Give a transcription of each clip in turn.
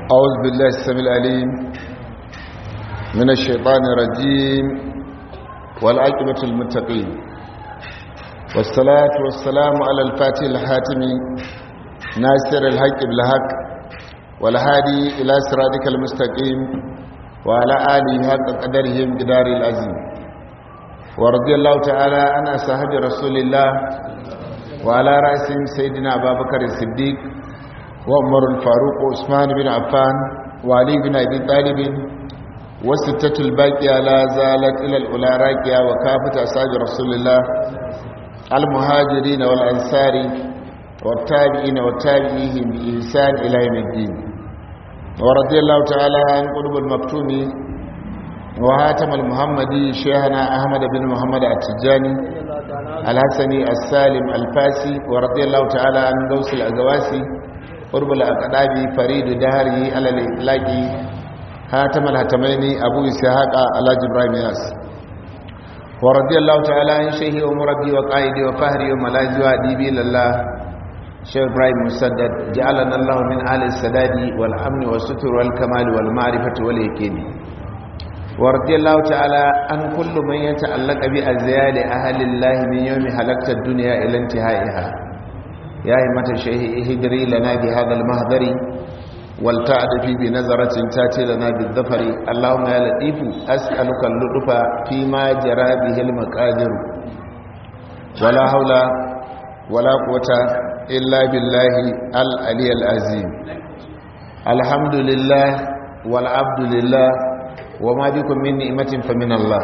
أعوذ بالله السميع العليم من الشيطان الرجيم والعاقبة المتقين والصلاة والسلام على الفاتح الحاتم ناصر الحق بالحق والهادي إلى صراطك المستقيم وعلى آله حق قدره بدار العظيم ورضي الله تعالى عن أصحاب رسول الله وعلى رأسهم سيدنا أبا بكر الصديق وعمر الفاروق وعثمان بن عفان وعلي بن أبي طالب والستة الباقية لا زالت إلى الأولى راكية وكافة أصحاب رسول الله المهاجرين والأنصار والتابعين والتابعيهم بإحسان إلى يوم الدين ورضي الله تعالى عن قلوب المكتوم وهاتم المحمدي شيخنا أحمد بن محمد التجاني الحسني السالم الفاسي ورضي الله تعالى عن دوس الأزواسي قرب الأقداب فريد دهره على الإطلاق هاتم الهتمين أبو إسحاق على جبرائيل ياس ورضي الله تعالى عن شيخي ومربي وقائدي وفهري وملاذي وأديبي لله شيخ إبراهيم مسدد جعلنا الله من آل السداد والأمن والستر والكمال والمعرفة واليقين ورضي الله تعالى عن كل من يتعلق بأزيال أهل الله من يوم حلقت الدنيا إلى انتهائها يا همة الشيخ اهدري لنا بهذا المهدر والتعد في بنظرة تاتي لنا بالظفر اللهم يا لطيف أسألك اللطف فيما جرى به المقادر ولا حول ولا قوة إلا بالله العلي العظيم الحمد لله والعبد لله وما بكم من نعمة فمن الله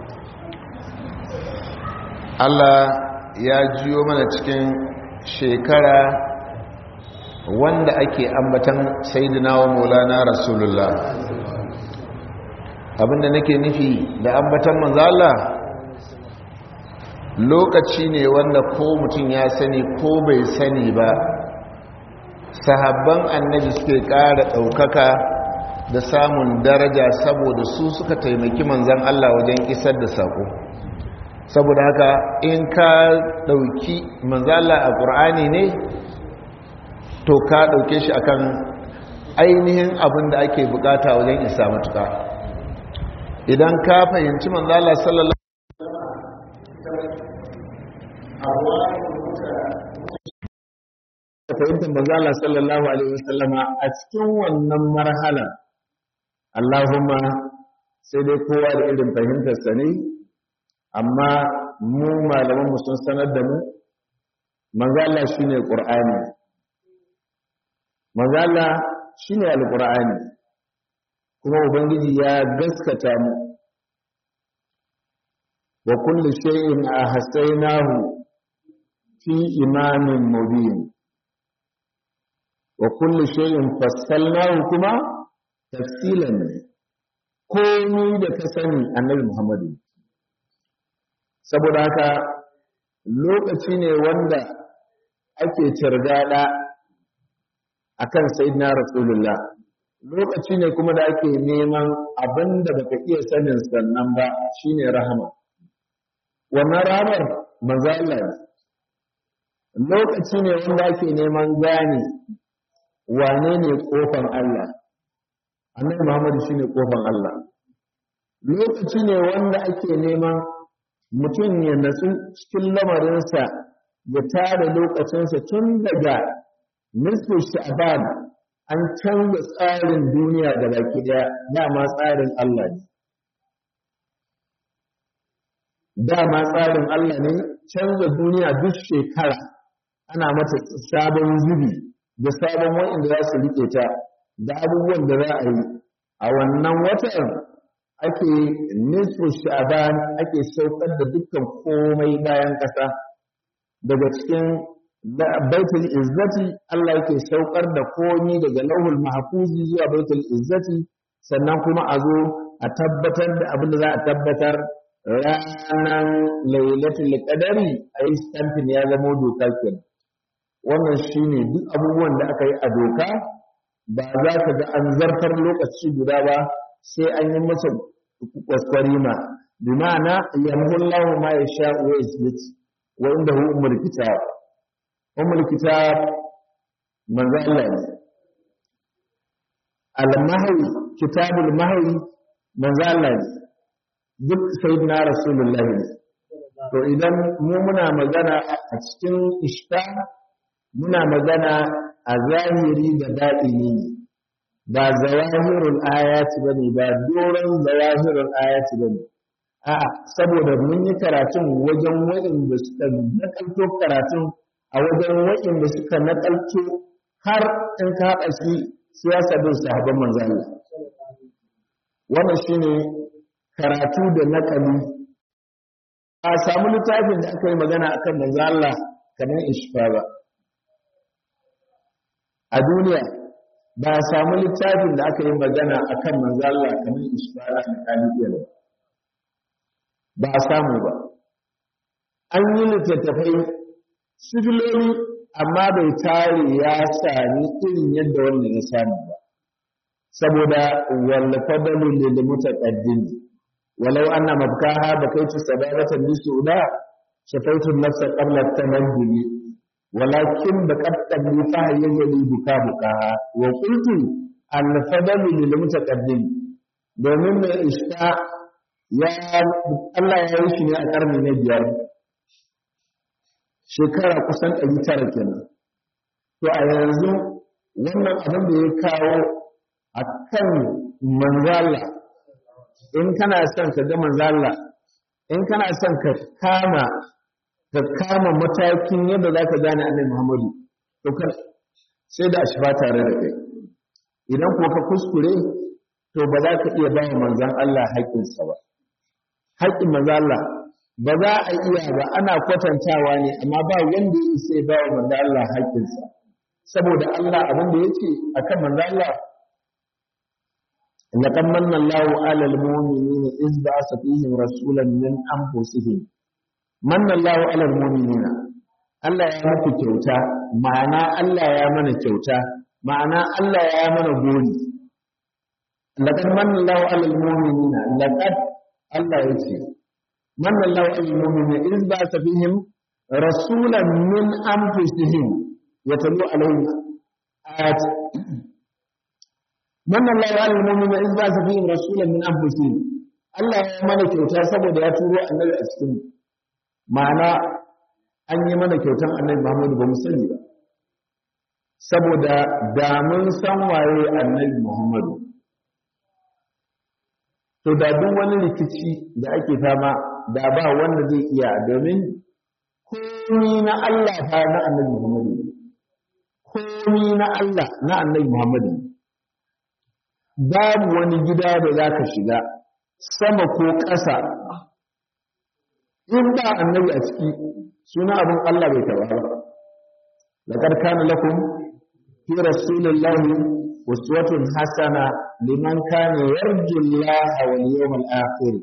Allah ya jiyo mana cikin shekara wanda ake ambatan sayyidina wa maulana rasulullah abinda nake nufi da ambatan manzo Allah lokaci ne wanda ko mutum ya sani ko bai sani ba sahabban annabi suke ƙara ɗaukaka da samun daraja saboda su suka taimaki manzan Allah wajen isar da saƙo saboda haka in ka ɗauki manzala a ƙur'ani ne to ka ɗauke shi akan ainihin abin da ake bukata wajen isa matuka idan ka fahimci manzala sallallahu fahimtar manzala sallallahu alaihi wasallama a cikin wannan marhala Allahumma sai dai kowa da irin fahimtarsa ne amma mu malamanmu sun sanar da mu manzala shine qur'ani manzala shine alqur'ani kuma ubangiji ya gaskata mu wa kullu shay'in ahsaynahu fi imamin mubin wa kullu shay'in fassalnahu kuma tafsilan ne komai da ka sani annabi muhammadu saboda haka lokaci ne wanda ake cirgada akan sayyidina rasulullah lokaci ne kuma da ake neman abinda baka iya sanin sannan ba shine rahama wannan rahamar manzo Allah lokaci ne wanda ake neman gane wane ne kofan Allah annabi Muhammad shine kofan Allah lokaci ne wanda ake neman mutum ya natsu cikin lamarinsa ya tara lokacinsa tun daga nisfu sha'ban an canza tsarin duniya da baki daya dama tsarin Allah ne dama tsarin Allah ne canza duniya duk shekara ana mata sabon zubi da sabon wa'inda za su rike ta da abubuwan da za a yi a wannan watan ake nisfu sha'ban ake saukar da dukkan komai bayan ƙasa daga cikin baitul izzati Allah yake saukar da komai daga lauhul mahfuzi zuwa baitul izzati sannan kuma a zo a tabbatar da abin da za a tabbatar ranar lailatul qadari a yi stamping ya zama doka kenan wannan shine duk abubuwan da aka yi a doka ba za ka ga an zartar lokaci guda ba sai an yi masa kwaskwarima bi ma'ana yamhullahu ma yasha wa yasbit wa indahu ummul kitab ummul kitab manzo Allah ne al-mahwi kitabul mahwi manzo Allah ne duk sayyidina rasulullahi ne to idan mu muna magana a cikin ishta muna magana a zahiri da daɗini ne ba zawahirul ayati bane ba doron zawahirul ayati bane a'a saboda mun yi karatun wajen waɗanda suka nakalto karatun a wajen waɗanda suka nakalto har in ka haɗa shi siyasa bin sahabban manzo Allah wannan shine karatu da nakali a samu littafin da aka yi magana akan manzo Allah kamar ishfa ba a duniya ba a samu littafin da aka yi magana akan manzo Allah kamar ishfa da kalibiyar ba a samu ba an yi littattafai sifiloli amma bai tare ya sami irin yadda wannan ya samu ba saboda wallafa dalilin da mutaqaddimi ولو أن مبكاها بكيت سبابة بسودا شفيت النفس قبل التمدد ولكن بكت لي فهي يلي بكا بكاها وقلت الفضل للمتقدم domin mai ishta ya Allah ya yi shi ne a ƙarni na biyar shekara kusan ɗari tara kenan to a yanzu wannan abin da ya kawo a kan manzala in kana son ka ga manzala in kana son ka kama ka kama matakin yadda za ka gane annabi Muhammadu to ka sai da ashfa tare da kai idan ko ka kuskure to ba za ka iya bawa manzon Allah haƙƙinsa ba haƙƙin manzon Allah ba za a iya ba ana kwatantawa ne amma ba wanda ya sai bawa manzon Allah haƙƙinsa saboda Allah abin da yake akan manzon Allah لقد من الله على المؤمنين إذ بعث فيهم رسولا من أنفسهم من الله على المؤمنين Allah ya muku kyauta ma'ana Allah ya mana kyauta ma'ana Allah ya mana gori laqad manna Allahu 'alal mu'minina laqad Allah yace manna Allahu 'alal mu'minina iz ba'atha fihim rasulan min anfusihim yatlu 'alayhim ayat manna Allahu 'alal mu'minina iz ba'atha fihim rasulan min anfusihim Allah ya mana kyauta saboda ya turo annabi a cikin ma'ana an yi mana kyautan annabi Muhammadu ba mu sani ba saboda da mun san waye annabi Muhammadu to da duk wani rikici da ake fama da ba wanda zai iya domin komi na Allah fa na annabi Muhammadu komi na Allah na annabi Muhammadu babu wani gida da za ka shiga sama ko ƙasa in ba annabi a ciki suna abin Allah bai taba ba laqad kana lakum fi rasulillahi uswatun hasana liman kana yarju Allah wal yawmal akhir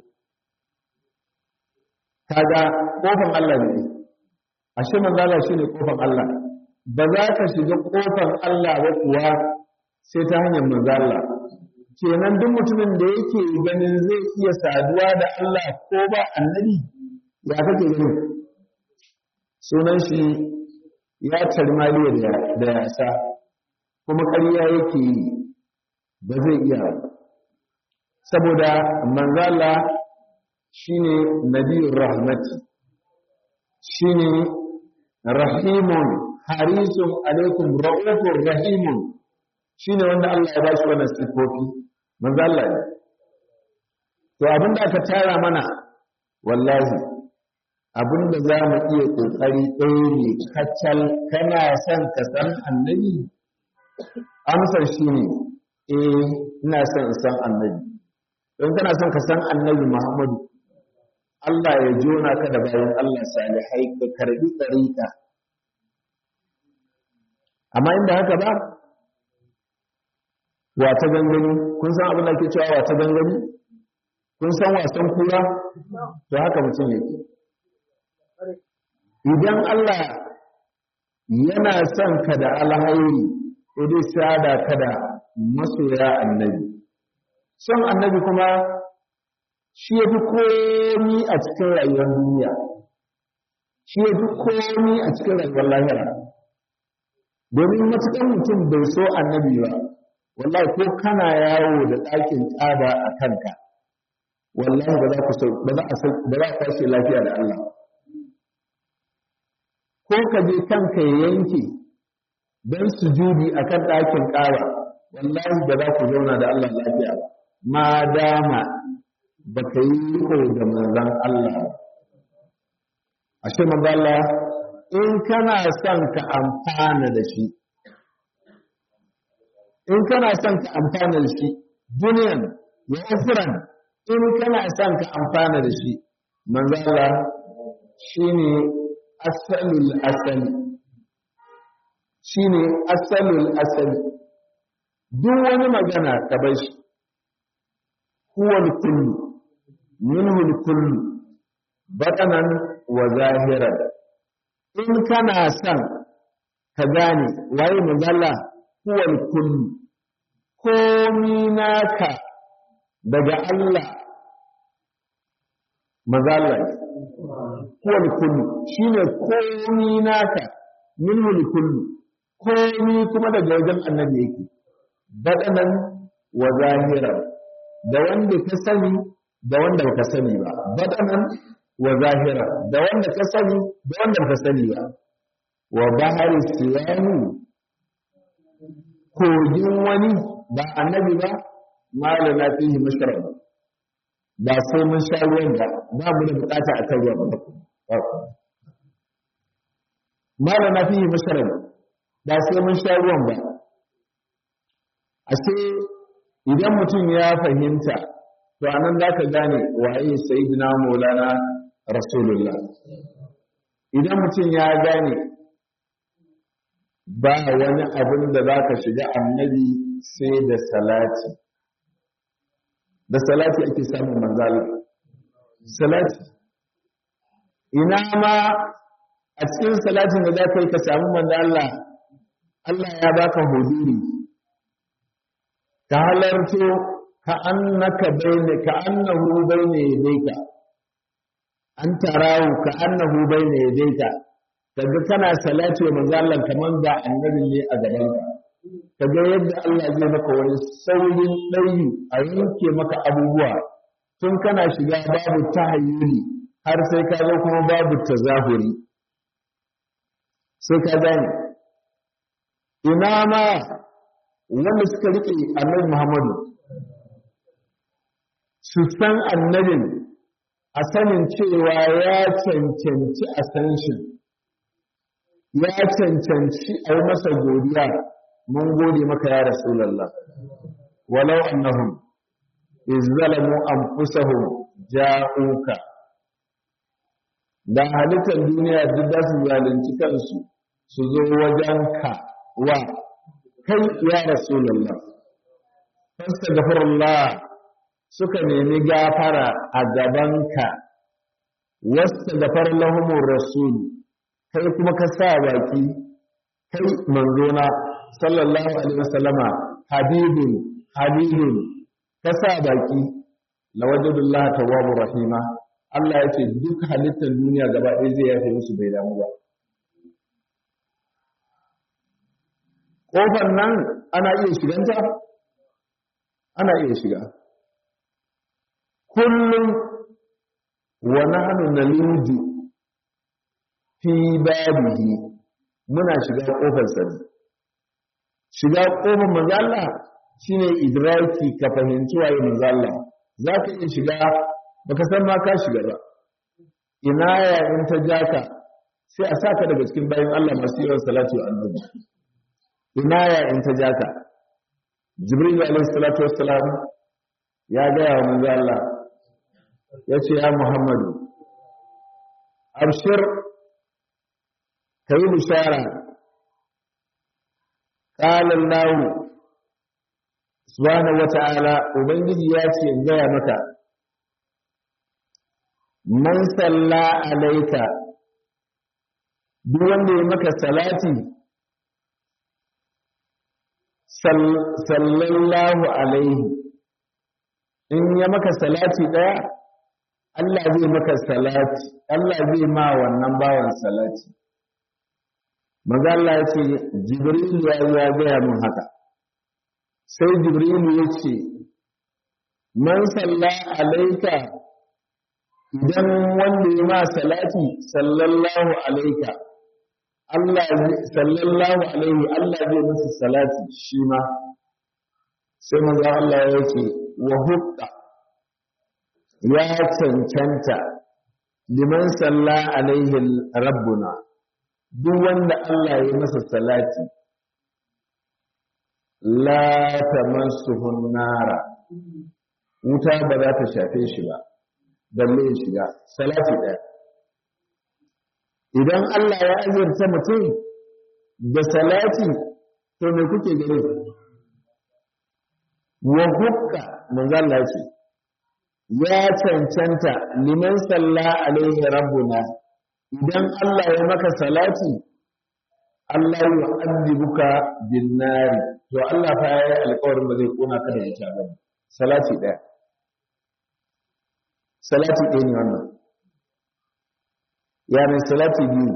kaga kofan Allah ne ashe manzo Allah shine kofan Allah ba za ka shiga kofan Allah ba kuwa sai ta hanyar manzo Allah kenan duk mutumin da yake ganin zai iya saduwa da Allah ko ba annabi ya kake gani sunan shi ya tarmaliya da yasa kuma ƙarya yake yi ba zai iya saboda manzala shine nabiyur rahmati shine rahimun harisun alaikum ra'ufur rahimun shine wanda Allah ya ba shi wannan sifofi manzala ne to abinda aka tara mana wallahi abinda za mu iya ƙoƙari ɗaya ne kacal kana son ka san annabi amsar shi ne eh ina son in san annabi don kana son ka san annabi muhammadu Allah ya jona ka da bayan Allah salihai ka karbi tsarika amma inda haka ba wata gangani kun san abin da ke cewa wata gangani kun san wasan kura to haka mutum yake idan Allah yana son ka da alhairi ko dai sada ka da masoya annabi son annabi kuma shi ya fi komi a cikin rayuwar duniya shi ya fi komi a cikin rayuwar lahira domin matuƙar mutum bai so annabi ba wallahi ko kana yawo da ɗakin ƙaba a kanka wallahi ba za ku ba za a ba za ka shi lafiya da Allah ko ka je kanka ya yanke dan sujudi akan ɗakin ƙaba wallahi ba za ku zauna da Allah lafiya ba ma dama ba ka yi riko da manzon Allah ashe manzon Allah in kana son ka amfana da shi in kana son ka amfana da shi duniyan wa ukhran in kana son ka amfana da shi manzo Allah shine asalul asali shine asalul asali duk wani magana ka bar shi huwa kullu minhu kullu batanan wa zahiran in kana son ka gane waye manzo Allah huwa kullu komi naka daga Allah mazala kuwa kullu shine komi naka minhu kullu komi kuma daga wajen annabi yake badanan wa zahiran da wanda ka sani da wanda baka sani ba badanan wa zahira da wanda ka sani da wanda baka sani ba wa bahari siyani kogin wani ba annabi ba malana fihi mashrab ba sai mun sha ruwan ba ba mu da bukata a kan ruwan ba malana fihi mashrab ba sai mun sha ruwan ba ashe idan mutum ya fahimta to anan za ka gane waye sayyidina maulana rasulullah idan mutum ya gane ba wani abin da za ka shiga annabi sai da salati da salati ake samun manzala salati ina ma a cikin salatin da za ka yi ka samu manzala Allah ya baka huduri ka halarto ka annaka bayne ka annahu bayne yadayka an tarahu ka annahu bayne yadayka kaga kana salati wa manzo Allah kaman da annabi ne a gaban ka kaga yadda Allah zai maka wani saurin ɗauyi a yanke maka abubuwa tun kana shiga babu tahayyuli har sai ka zo kuma babu tazahuri sai ka gane ina ma wanda suka rike annabi Muhammadu su san annabin a sanin cewa ya cancanci a san shi ya cancanci a yi masa godiya mun gode maka ya rasulallah walau annahum izzalamu anfusahum ja'uka da halittar duniya duk da su zalunci kansu su zo wajenka wa kai ya rasulallah fastaghfirullah suka nemi gafara a gabanka wasta gafar lahumur rasul kai kuma ka sa baki kai manzona sallallahu alaihi wasallama habibun habibun ka sa baki lawajadullah tawwabur rahima Allah ya ce duk halittar duniya gaba ɗaya zai yafe musu bai damu ba ƙofar nan ana iya shiganta ana iya shiga kullum wa nahnu naluju fi babihi muna shiga kofar sa shiga kofar manzo Allah shine idraki ka fahimci waye manzo Allah zaka iya shiga baka san ma ka shiga ba ina ya in ta jaka sai a saka daga cikin bayan Allah masu yawan salatu wa annabi ina ya in ta jaka jibril alaihi salatu wassalam ya gaya wa manzo Allah ya ce ya Muhammadu abshir ka yi bishara ƙalar lawu subhanahu wa ta'ala ubangiji ya ce in gaya maka man salla alaika duk wanda ya maka salati sallallahu alaihi in ya maka salati ɗaya Allah zai maka salati Allah zai ma wannan bawan salati maza Allah ya ce Jibril ya ya gaya mun haka sai jibrilu ya ce man salla alaika idan wanda ya ma salati sallallahu alaika Allah sallallahu alaihi Allah zai masa salati shi ma sai manzo Allah ya ce wa hukka ya cancanta liman salla alaihi rabbuna duk wanda Allah ya masa salati la tamassuhun nara wuta ba za ta shafe shi ba balle ya shiga salati ɗaya idan Allah ya azurta mutum da salati to me kuke gani wa hukka manzo Allah ce ya cancanta liman salla alaihi rabbuna idan Allah ya maka salati Allah ya addibuka bin nari to Allah fa yayi alƙawarin ba zai kona ka da ita ba salati ɗaya salati ɗaya ne wannan ya mai salati biyu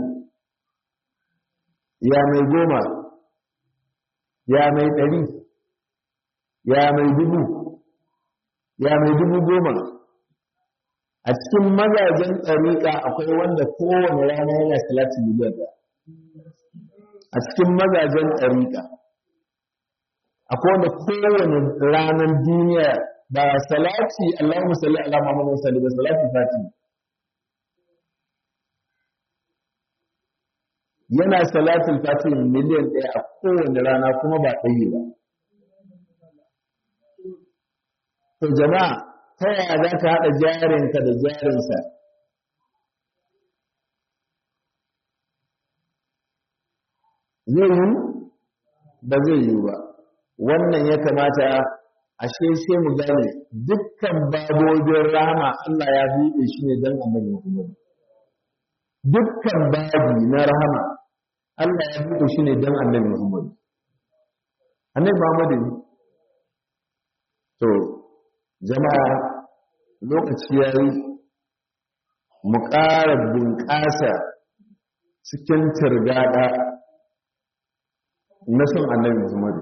ya mai goma ya mai ɗari ya mai dubu ya mai dubu goma a cikin mazajen ɗariƙa akwai wanda kowane rana yana salati miliyan ɗaya a cikin mazajen ɗariƙa akwai wanda kowane ranar duniya ba salati Allahumma salli ala Muhammad salli ba salati fati yana salatin fati miliyan ɗaya a kowane rana kuma ba ɗaya ba to jama'a ta yaya za ka haɗa jarinka da jarinsa zai yi ba zai yi ba wannan ya kamata ashe sai mu gane dukkan babobin rahama Allah ya buɗe shi ne don annabi Muhammad dukkan babi na rahama Allah ya buɗe shi ne don annabi Muhammad annabi Muhammad to jama'a lokaci ya yi mu ƙara bunƙasa cikin turgada na son annabi Muhammad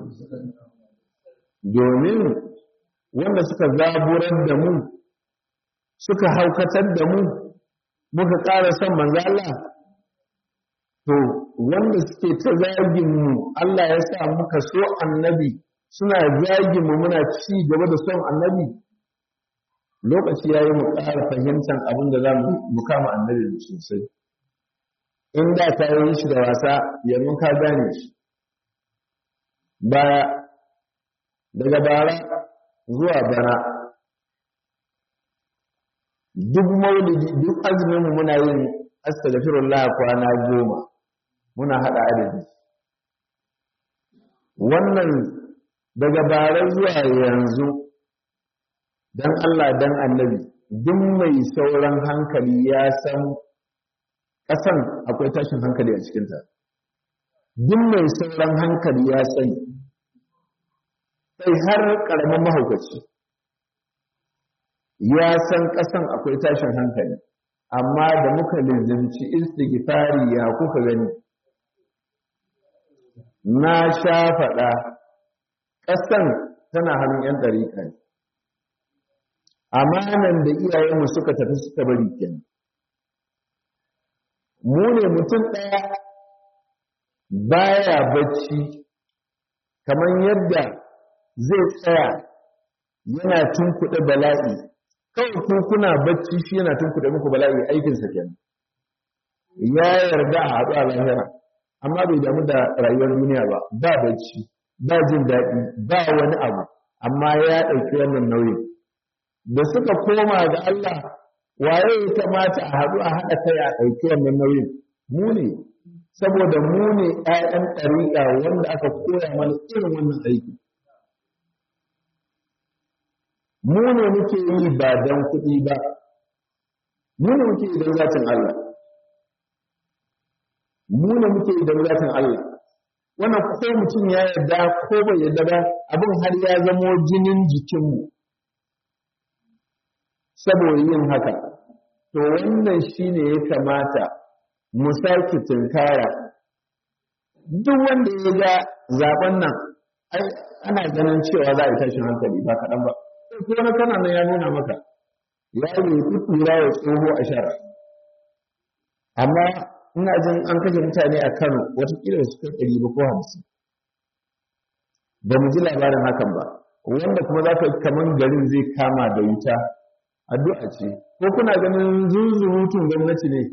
domin wanda suka zaburar da mu suka haukatar da mu muka ƙara son manzo Allah to wanda suke ta zagin mu Allah ya sa muka so annabi suna zagin mu muna ci gaba da son annabi lokaci yayi mu ƙara fahimtar abin da za mu kama annabi sosai in da ka yi shi da wasa yanzu ka gane shi baya daga bara zuwa bana duk maulidi duk azumin mu muna yin astaghfirullah kwana goma muna hada adadi wannan daga bara zuwa yanzu dan Allah dan annabi duk mai sauran hankali ya san ƙasan akwai tashin hankali a cikinta duk mai sauran hankali ya sani sai har ƙaramin mahaukaci ya san ƙasan akwai tashin hankali amma da muka lizimci istighfari ya kuka gani na sha faɗa ƙasan tana hannun 'yan ɗariƙa ne amanan da iyayenmu suka tafi suka bari kenan mu ne mutum ɗaya baya bacci kamar yadda zai tsaya yana tunkuɗe bala'i kawai ku kuna bacci shi yana tunkuɗe muku bala'i aikinsa kenan ya yarda a haɗu a lahira amma bai damu da rayuwar duniya ba ba bacci ba jin daɗi ba wani abu amma ya ɗauki wannan nauyin da suka koma ga Allah waye ya kamata a haɗu a haɗa kai a ɗauki wannan nauyin mu ne saboda mu ne ‘ya'yan ɗariƙa wanda aka koya mana irin wannan aiki mu ne muke yi ba don kuɗi ba mu ne muke yi don zatin Allah mu ne muke yi don zatin Allah wannan ko mutum ya yarda ko bai yarda ba abin har ya zamo jinin jikinmu saboda yin haka to wannan shine ya kamata mu sake tunkara duk wanda ya ga zaben nan ai ana ganin cewa za a yi tashin hankali ba kaɗan ba ko na kana nan ya nuna maka ya yi kutura wa tsoho a shara amma ina jin an kashe mutane a kano watakila su kai ɗari ba ko hamsin ba mu ji labarin hakan ba wanda kuma za ka kaman garin zai kama da wuta addu'a ce ko kuna ganin zuzurutun gwamnati ne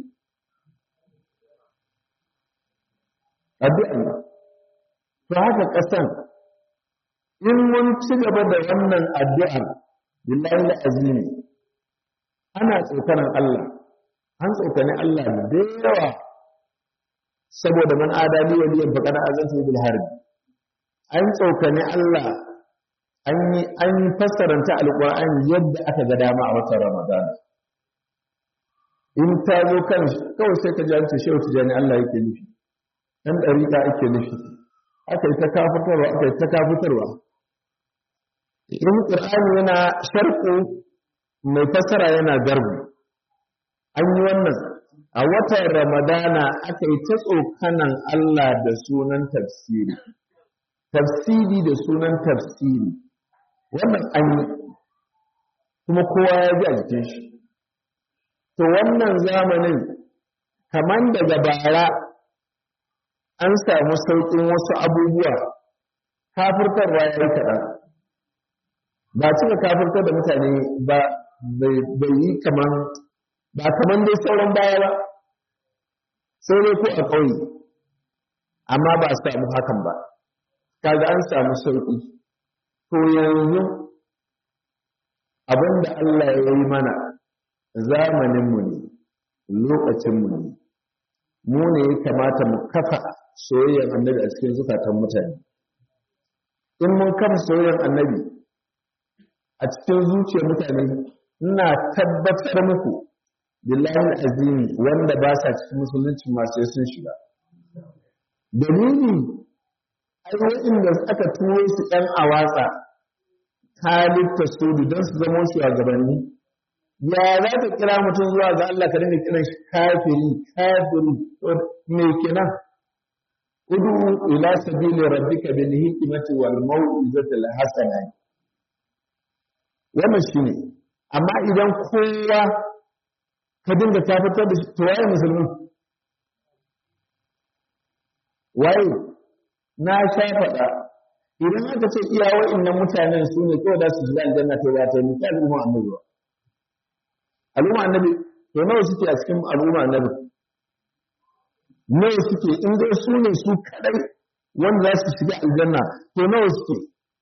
addu'a ne to haka ƙasan in mun ci gaba da wannan addu'ar billahi azimi ana tsokanan Allah an tsokani Allah da yawa saboda man adali waliyan faqad azantu bil harb an tsokani Allah an yi an fassaranta alqur'ani yadda aka ga dama a watan ramadan in ta zo kan kawai sai ka ji an ce shehu tijani Allah yake nufi dan dariƙa ake nufi aka yi ta kafitarwa aka yi ta kafitarwa in qur'ani yana sharqu mai fassara yana garbu an yi wannan a watan ramadana aka yi ta tsokanan Allah da sunan tafsiri tafsiri da sunan tafsiri wannan an yi kuma kowa ya ji a jikin shi to wannan zamanin kamar daga bara an samu sauƙin wasu abubuwa kafirtarwa ya yi kaɗan ba cika kafirtar da mutane ba bai yi kamar ba kamar dai sauran baya ba sai dai ko a ƙauye amma ba a samu hakan ba kaga an samu sauƙi to yanzu abin da Allah ya yi mana zamaninmu ne lokacinmu ne mu ne ya kamata mu kafa soyayyar annabi a cikin zukatan mutane in mun kafa soyayyar annabi a cikin zuciyar mutane ina tabbatar muku billahi azimi wanda ba sa cikin musulunci masu sun shiga dalili ai waɗanda aka turo su ɗan awatsa halitta su don su zama shugabanni ya za ka kira mutum zuwa ga Allah ka dinga kiran shi kafiri kafiri me kenan udu ila sabili rabbika bil hikmati wal mau'izati al hasana wannan shine amma idan kowa ka dinga tafitar da shi to waye musulmi waye na sha faɗa idan aka ce iya wa'annan mutanen su ne kawai da su shiga aljanna to ba ta yi ta al'umma annabi ba al'umma annabi to nawa suke a cikin al'umma annabi nawa suke in dai su ne su kadai wanda za su shiga aljanna to nawa suke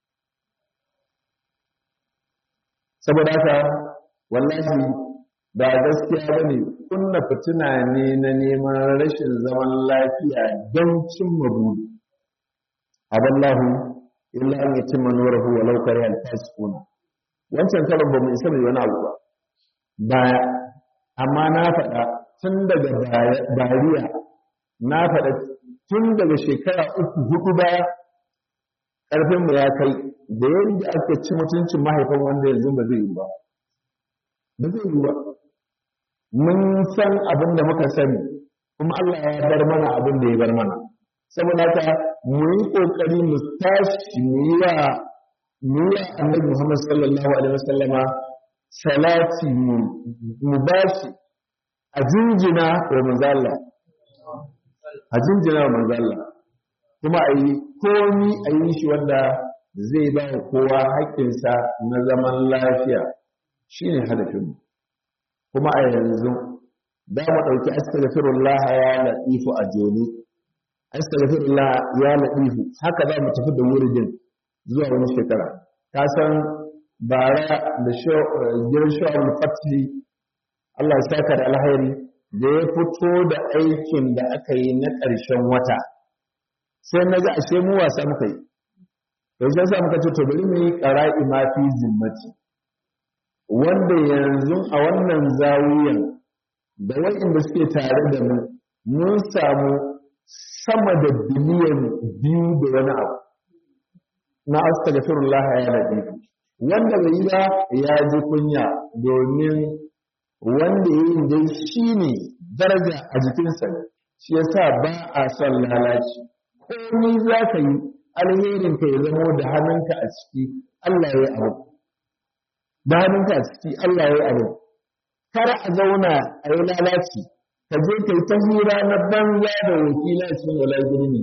saboda haka wallahi ba gaskiya ba ne kunna fitina ne na neman rashin zaman lafiya don cimma buri aballahu illa an yatimma nurahu walau kariha al-fasiqun wancan karon ba mu isa mai wani abu ba baya amma na faɗa tun daga bariya na faɗa tun daga shekara uku hudu baya ƙarfin mu ya kai da yadda aka ci mutuncin mahaifan wanda yanzu ba zai yi ba ba zai yi ba mun san abin da muka sani kuma Allah ya bar mana abin da ya bar mana saboda haka mu yi kokari mu tashi mu yi wa mu yi annabi Muhammad sallallahu alaihi wasallama salati mu bashi a jinjina wa manzalla a jinjina wa manzalla kuma a yi komi a yi shi wanda zai ba wa kowa haƙƙinsa na zaman lafiya shine hadafinmu kuma a yanzu da mu ɗauki astaghfirullah ya latifu a joni astaghfirullah ya latifu haka za mu tafi da wuridin zuwa wani shekara ka san bara da gidan shawar fatih Allah ya saka da alhairi da ya fito da aikin da aka yi na ƙarshen wata sai na ga ashe mu wasa muka yi yanzu sai muka ce to bari mu yi qara'i ma fi zimmati wanda yanzu a wannan zawiyan da waɗanda suke tare da mu mun samu sama da biliyan biyu da wani abu na astaghfirullah ya rabi wanda bai yi ba ya ji kunya domin wanda ya yi dai shi ne daraja a jikinsa shi yasa ba a son lalaci komai za ka yi alherin ka ya zamo da hannunka a ciki Allah ya yi abu da hannunka a ciki Allah ya yi abu kar a zauna a yi lalaci ka je ka yi ta hira na banza da wakila cikin wala girmi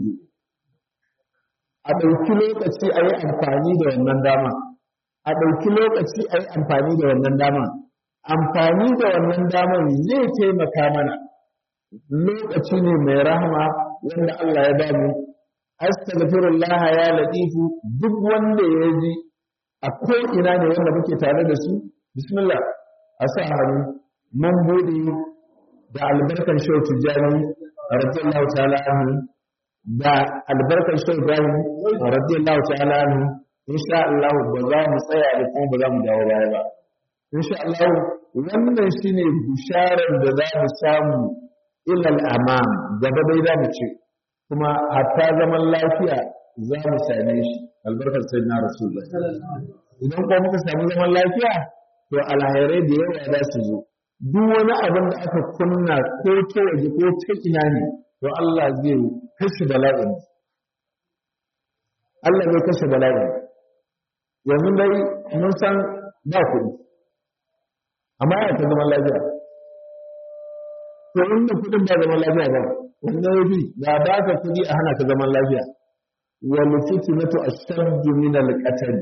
a ɗauki lokaci a yi amfani da wannan dama a ɗauki lokaci a yi amfani da wannan dama amfani da wannan damar zai taimaka mana lokaci ne mai rahama wanda Allah ya ba mu astaghfirullah ya latifu duk wanda ya ji a ko ina ne wanda muke tare da su bismillah a sa hannu mun bude da albarkan shau tijani radiyallahu ta'ala anhu da albarkan shau ibrahim radiyallahu ta'ala anhu insha Allah ba za mu tsaya da kuma ba za mu dawo baya ba insha Allah wannan shine bisharar da za mu samu ilal amam gaba dai za mu ce kuma hatta zaman lafiya za mu same shi albarkar sayyidina rasulullah idan kuma muka samu zaman lafiya to alhairai da yawa za su zo duk wani abin da aka kunna ko ta waje ko ta ina ne to Allah zai kashe bala'in Allah zai kashe bala'in yanzu dai mun san ba kuɗi amma ya ta zaman lafiya to inda kuɗin ba zaman lafiya ba wanda ya fi da ba ka kuɗi a hana ka zaman lafiya wal fitnatu ashaddu min al qatl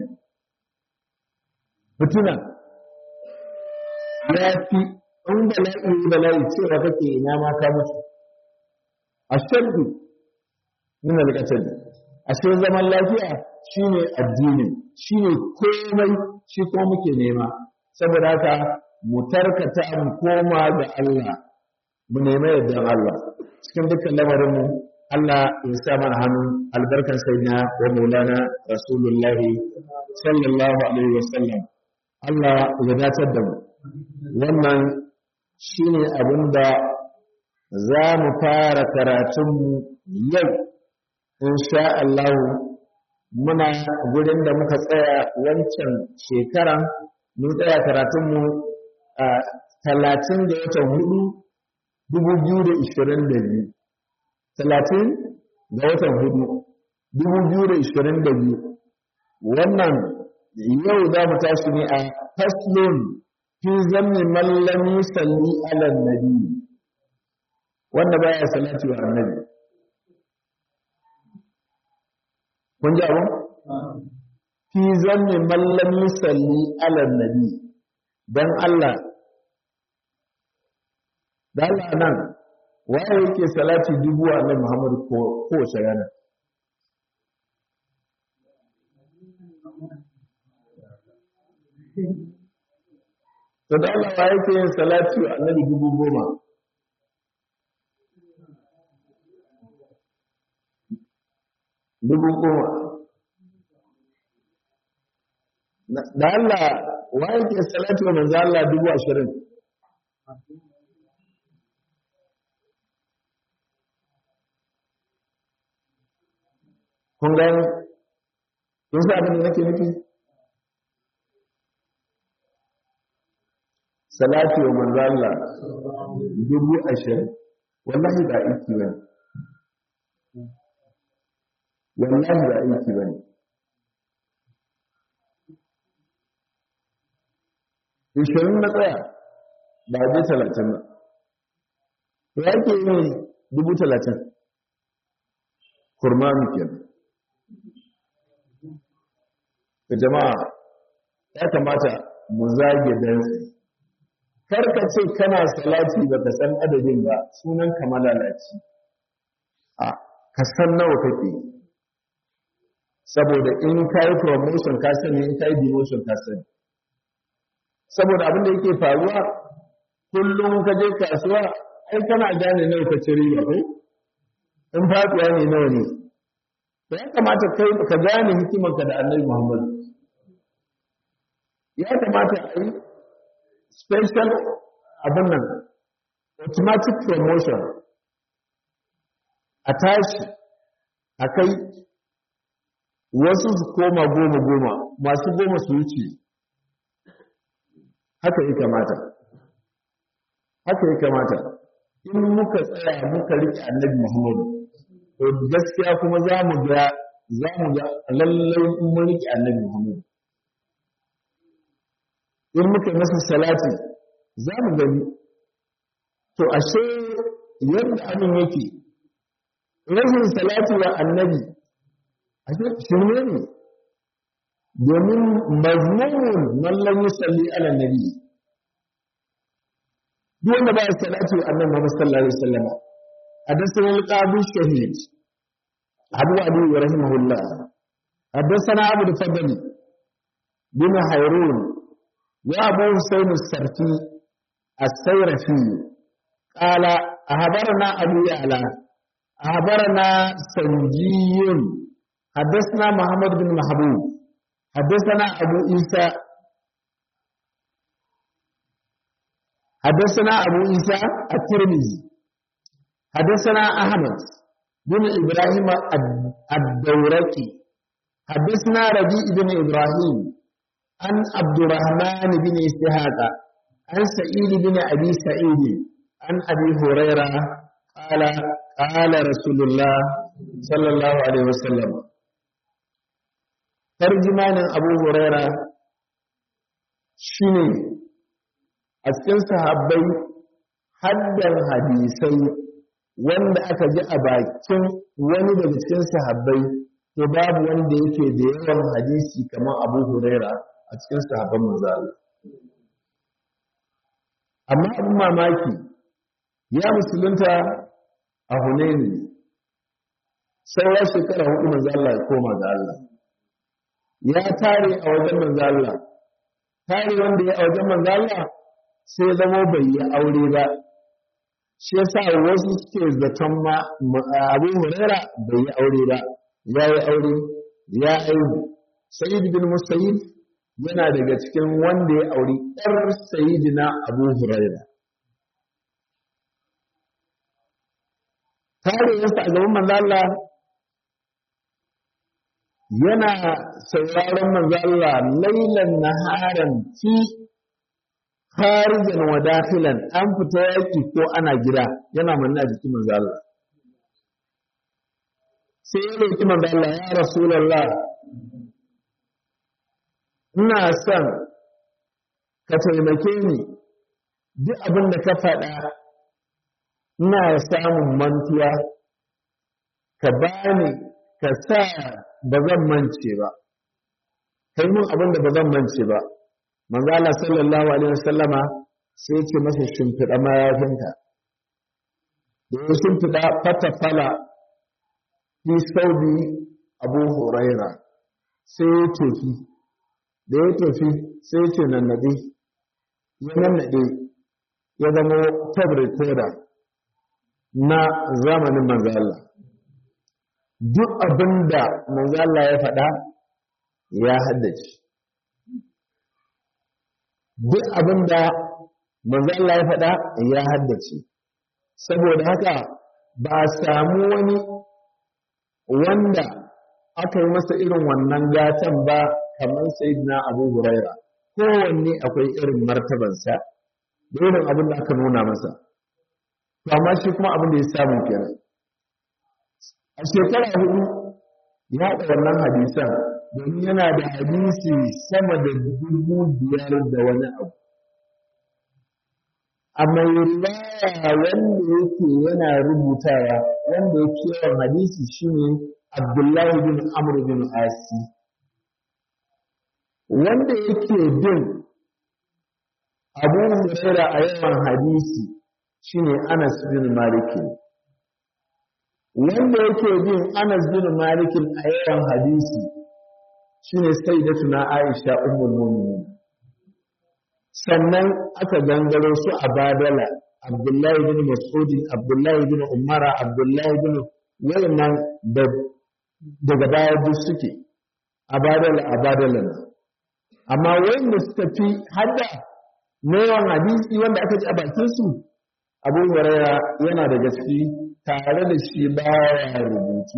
fitina ya fi in bala'i bala'i cewa kake ina ma ka mutu ashaddu min al qatl ashe zaman lafiya shine addinin shine komai shi kuma muke nema saboda haka mu tarkata mu koma ga Allah mu nemi yardan Allah cikin dukkan lamarin mu Allah ya sa mana hannu albarkan sayyidina wa maulana rasulullah sallallahu alaihi wasallam Allah ya dacar da mu wannan shine abinda za mu fara karatun mu yau insha Allah muna gurin da muka tsaya wancan shekaran mun tsaya karatunmu a talatin da watan hudu dubu biyu da ishirin da biyu talatin da watan hudu dubu biyu da ishirin da biyu wannan yau za mu tashi ne a faslon fi zanni mallami salli ala nabi wanda baya salati wa annabi kun ji abin fi zanni mallami salli ala nabi don Allah da Allah nan waye yake salati dubu a nan Muhammadu ko kowace rana to da Allah waye yake yin salati a annabi dubu goma dubu goma da Allah wa yake salatu wa manzo Allah dubu ashirin kun ga kun sa abin da nake nufi salatu wa manzo Allah dubu ashirin wallahi ba aiki bane wallahi ba aiki bane ishirin na tsaya ba je talatin ba to ya ke yin dubu talatin kurmanu ke da jama'a ya kamata mu zage dantse karka ce kana salati ba ka san adadin ba sunan ka malalaci a ka san nawa kake saboda in ka yi promotion ka sani in ka yi demotion ka sani saboda abin da yake faruwa kullum ka je kasuwa ai kana gane nawa ka ci riba ko in faɗuwa ne nawa ne to ya kamata kai ka gane hikimarka da annabi Muhammad ya kamata a yi special abin nan automatic promotion a tashi a kai wasu su koma goma goma masu goma su wuce haka ya kamata haka ya kamata in muka tsaya muka riƙe annabi muhammadu to gaskiya kuma za mu ga za mu ga lallai in mun riƙe annabi Muhammad in muka masa salati za mu gani to ashe yadda abin yake rashin salati wa annabi ashe shirme ne domin mazmumun mallan yusalli ala nabi duk wanda ba salati wa annabi Muhammad sallallahu alaihi wasallam حدثنا القاضي الشهيد أبو أبي رحمه الله حدثنا أبو الفضل بن حيرون وأبو حسين السرتي السيرفي قال أخبرنا أبو يعلى أخبرنا سنجي حدثنا محمد بن محبوب حدثنا أبو عيسى حدثنا أبو عيسى الترمذي حدثنا أحمد بن إبراهيم الدورقي حدثنا ربيع بن إبراهيم عن عبد الرحمن بن إسحاق عن سعيد بن أبي سعيد عن أبي هريرة قال قال رسول الله صلى الله عليه وسلم ترجمان أبو هريرة شنو أسكن صحابي haddan hadisai wanda aka ji a bakin wani daga cikin sahabbai to babu wanda yake da yawan hadisi kamar Abu Huraira a cikin sahabban manzo amma abin mamaki ya musulunta a Hunaini sai shekara hudu manzo Allah ya koma ga Allah ya tare a wajen manzo Allah tare wanda ya a wajen manzo Allah sai zama bai yi aure ba shi yasa wasu suke zaton ma Abu Huraira bai yi aure ba ya yi aure ya aihu Sa'id bin Musayyib yana daga cikin wanda ya auri ɗar Sayyidina Abu Huraira tarihinsa a gaban manzo Allah yana sauraron manzo Allah lailan naharan fi kharijan wa dakhilan an fita yaki ko ana gida yana manna a jikin manzo Allah sai ya roki manzo Allah ya rasulullah ina son ka taimake ni duk abin da ka faɗa ina samun mantuwa ka bani ka sa ba zan mance ba kai mun abin da ba zan mance ba manzo Allah sallallahu alaihi wasallama sai ce masa shimfiɗa mayafinka da ya shimfiɗa fata fala fi saudi abu huraira sai ya tofi da ya tofi sai ya ce nannaɗe ya nannaɗe ya zama tabrikoda na zamanin manzo Allah duk abin da manzo Allah ya faɗa ya haddace duk abin da manzo Allah ya faɗa ya haddace saboda haka ba a samu wani wanda aka yi masa irin wannan gatan ba kamar sayyidina Abu Huraira kowanne akwai irin martabansa da irin abin da aka nuna masa to amma shi kuma abin da ya samu kenan a shekara hudu ya haɗa wannan hadisan domin yana da hadisi sama da dubu biyar da wani abu a mai riwaya wanda yake yana rubutawa wanda ya yawan hadisi shine abdullahi bin amr bin asi wanda yake bin abu huraira a yawan hadisi shine anas bin malikin wanda yake bin anas bin malikin a yawan hadisi shine sayyidatuna Aisha ummul mu'minin sannan aka gangaro su a badala Abdullahi bin Mas'ud Abdullahi bin Umara Abdullahi bin wayannan da daga baya duk suke a badala a badala amma wayanda suka fi hadda na yawan hadisi wanda aka ji a bakin su Abu Hurairah yana da gaske tare da shi baya rubutu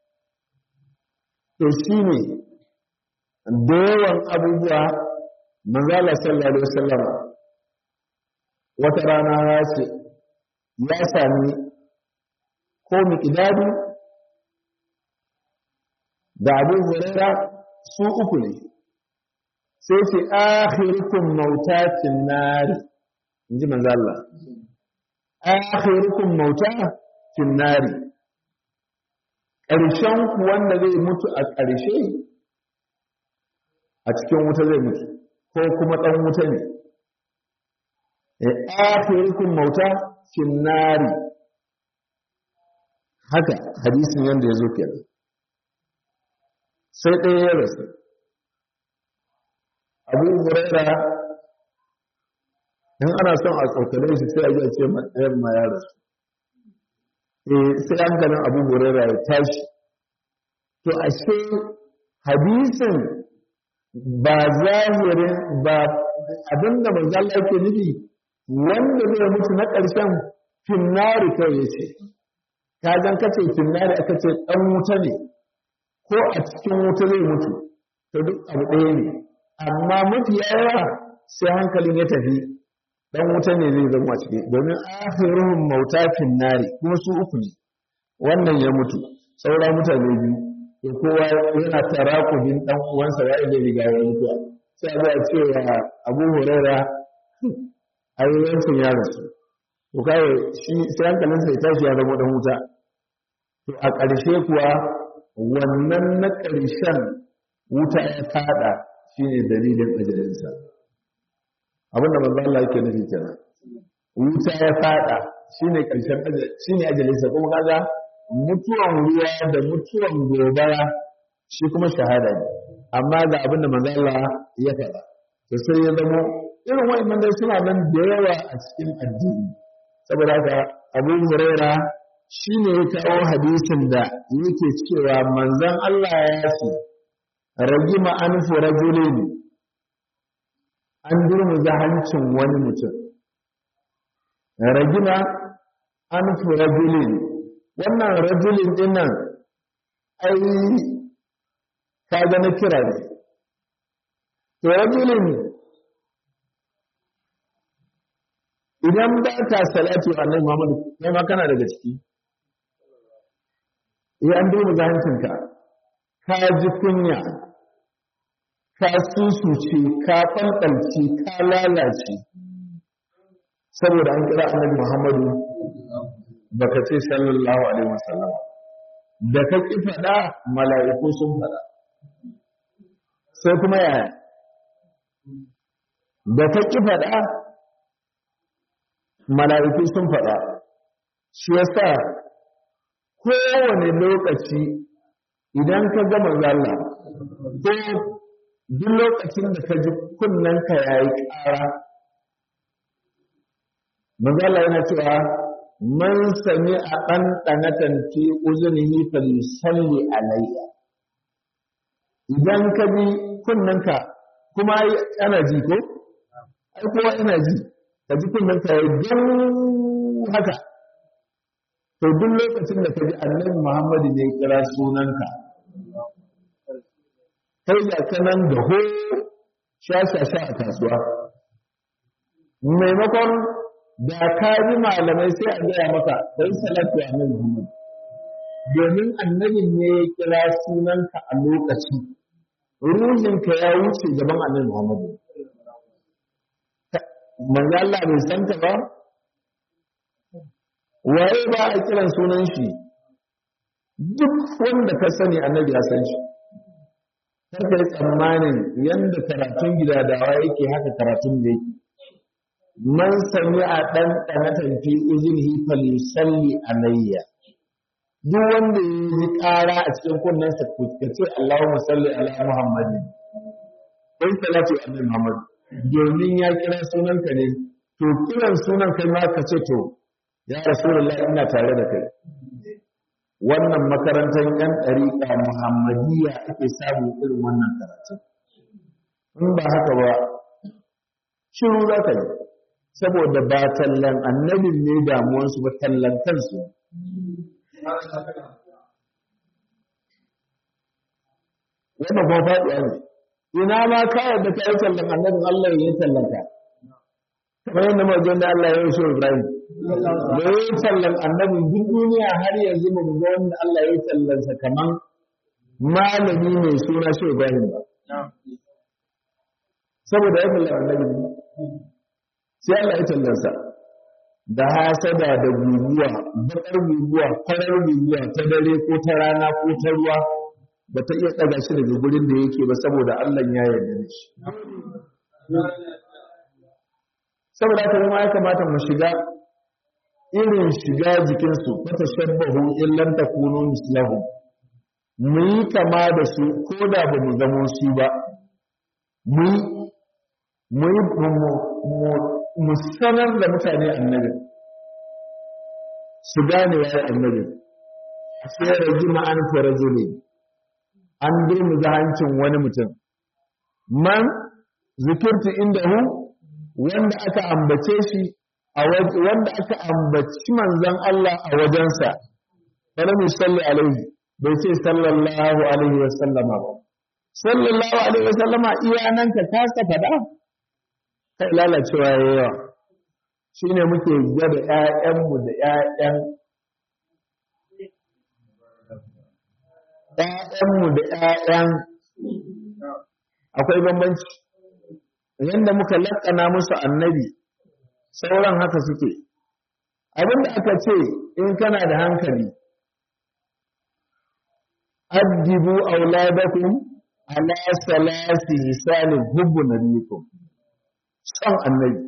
to shine da yawan abubuwa manzala sallallahu alaihi wasallam wata rana ya ce ya sami ko miqdadi da abu huraira su uku ne sai ce akhirukum mautatin nari inji manzo Allah akhirukum mautatin nari ƙarshen ku wanda zai mutu a ƙarshe a cikin wuta zai mutu ko kuma ɗan wuta ne akhirukum mauta finnari haka hadisin yanda ya zo kenan sai ɗaya ya rasu abu huraira in ana son a tsokane shi sai a ji a ce ɗayan ma ya rasu eh sai hankalin abu huraira ya tashi to ashe hadisin ba zahirin ba abinda manzo Allah yake nufi wanda zai mutu na ƙarshen finnari kai yace ka zan kace finnari aka ce dan wuta ne ko a cikin wuta zai mutu to duk abu ɗaya ne amma mafi yawa sai hankalin ya tafi dan wuta ne zai zama ciki domin akhiruhum mauta finnari kuma su uku ne wannan ya mutu saura mutane biyu to kowa yana tarakubin dan uwansa ya zai riga ya mutuwa sai a ce wa Abu Huraira ai wancan ya rasu to kai shi sai hankalin sa ya tashi ya zama dan wuta to a ƙarshe kuwa wannan na ƙarshen wuta ya fada shine dalilin ajalinsa abinda manzo Allah yake nufi kenan wuta ya fada shine ƙarshen shine ajalinsa kuma kaga mutuwan ruwa da mutuwan gobara shi kuma shahada ne amma ga abin da manzo Allah ya faɗa to sai ya zamo irin wa'annan dai suna nan da yawa a cikin addini saboda haka Abu Huraira shine ya kawo hadisin da yake cewa manzon Allah ya ce ragima anfu rajulin an durmuza hancin wani mutum ragima anfu rajulin wannan rajulin din nan ai ka ga na kira ne to rajulin idan ba ka salatu annabi Muhammad kai ma kana daga ciki eh an duba zahancinka ka ji kunya ka susuce ka fanɗalce ka lalace saboda an kira annabi Muhammadu baka ce sallallahu alaihi wasallam da ka ki faɗa mala'iku sun faɗa sai kuma yaya da ka ki faɗa mala'iku sun faɗa shi yasa kowane lokaci idan ka ga manzalla ko duk lokacin da ka ji kunnanka yayi ƙara manzalla yana cewa man sami a ɗanɗanatan fi uzunihi falisalli alayya idan ka bi kunnanka kuma ana ji ko ai kowa ina ji ka ji kunnanka ya dan haka to duk lokacin da ka ji annabi Muhammadu ne kira sunanka kai da kanan da ho sha sha sha a kasuwa maimakon da ka ji malamai sai a gaya maka don salatu a nan Muhammad domin annabin ne ya kira sunanka a lokaci ruhinka ya wuce gaban annabi Muhammad manzo Allah bai san ta ba waye ba a kiran sunan shi duk wanda ka sani annabi ya san shi kar ka yi tsammanin yanda karatun gidadawa yake haka karatun da yake man sami a ɗan ɗanatan fi uzinihi falisalli alayya duk wanda ya ji ƙara a cikin kunnensa ka ce Allahumma salli ala Muhammadin kai salatu annabi Muhammad domin ya kira sunanka ne to kiran sunan kai ma ka ce to ya rasulullahi ina tare da kai wannan makarantar yan ɗariƙa muhammadiyya ake samun irin wannan karatu in ba haka ba shiru za ka yi saboda ba tallan annabin ne damuwarsu ba tallan kansu wannan kuma faɗiya ne ina ma ka yadda ka yi tallan annabin Allah ya yi tallan ka kamar yadda mawajen da Allah ya yi shi Ibrahim da ya yi tallan annabin duk duniya har yanzu ba mu ga wanda Allah ya yi tallansa kaman malami mai suna shi Ibrahim ba saboda ya kalla annabi sai Allah ya tallansa da hasada da guguwa bakar guguwa farar guguwa ta dare ko ta rana ko ta ruwa ba ta iya ɗaga shi daga gurin da yake ba saboda Allah ya yarda da shi saboda haka ma ya kamata mu shiga irin shiga jikinsu fata shabbahu illan takunu mislahu mu yi kama da su ko da ba mu zamo su ba mu yi mu sanar da mutane annabi su gane ya annabi sai ragi ma'an farajuli an durmuza hancin wani mutum man zikirti inda hu wanda aka ambace shi a wanda aka ambaci manzon Allah a wajensa falam yusalli alaihi bai ce sallallahu alaihi wa sallama ba sallallahu alaihi wa sallama iya nan ka kasa fada kai lalacewa yawa shine muke gwada ƴaƴanmu da ƴaƴan ƴaƴanmu da ƴaƴan akwai bambanci yanda muka laƙana musu annabi sauran haka suke abinda aka ce in kana da hankali addibu auladakum ala salasi hisalin hubbu nabiyikum son annabi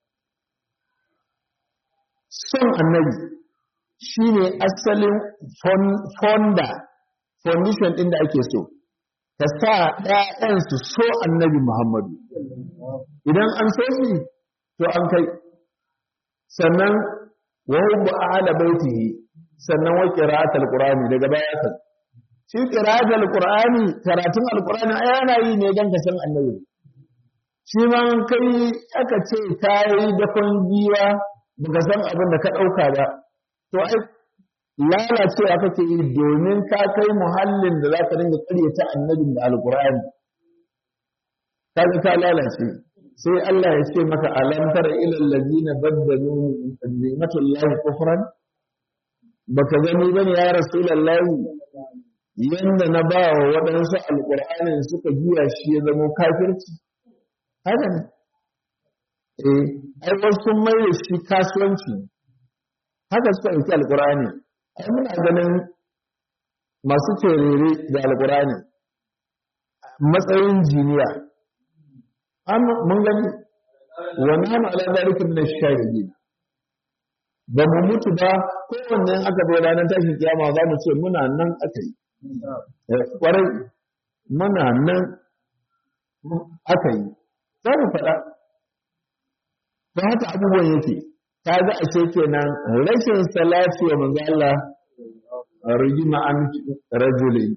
son annabi shine asalin fonda foundation ɗin da ake so ka sa ‘ya'yan su so annabi Muhammadu idan an so shi to an kai sannan wa hubbu ahla baitihi sannan wa qira'atul qur'ani daga baya kan shi qira'atul qur'ani karatun alqur'ani ai ana yi ne dan ka san annabi shi ma kai aka ce kai da kun giwa baka san abin da ka dauka ba to ai lalacewa kake yi domin ka kai muhallin da zaka dinga karyata annabin da alqur'ani kaga ka lalace sai Allah ya ce maka alam tara ila allazina baddalu ni'matullahi kufran baka gani bane ya rasulullahi yanda na ba wa waɗansu alƙur'anin suka juya shi ya zama kafirci haka ne eh ai wasu sun mai shi kasuwanci haka suka ɗauki alƙur'ani ai muna ganin masu terere da alƙur'ani matsayin jiniya mun gani wa nahnu ala zalika min ash-shahidin ba mu mutu ba kowanne aka bai ranar tashin kiyama za mu ce muna nan aka yi kwarai muna nan aka yi za mu faɗa ta haka abubuwan yake ta ga a kenan rashin salati wa manzo Allah rigima an rajulin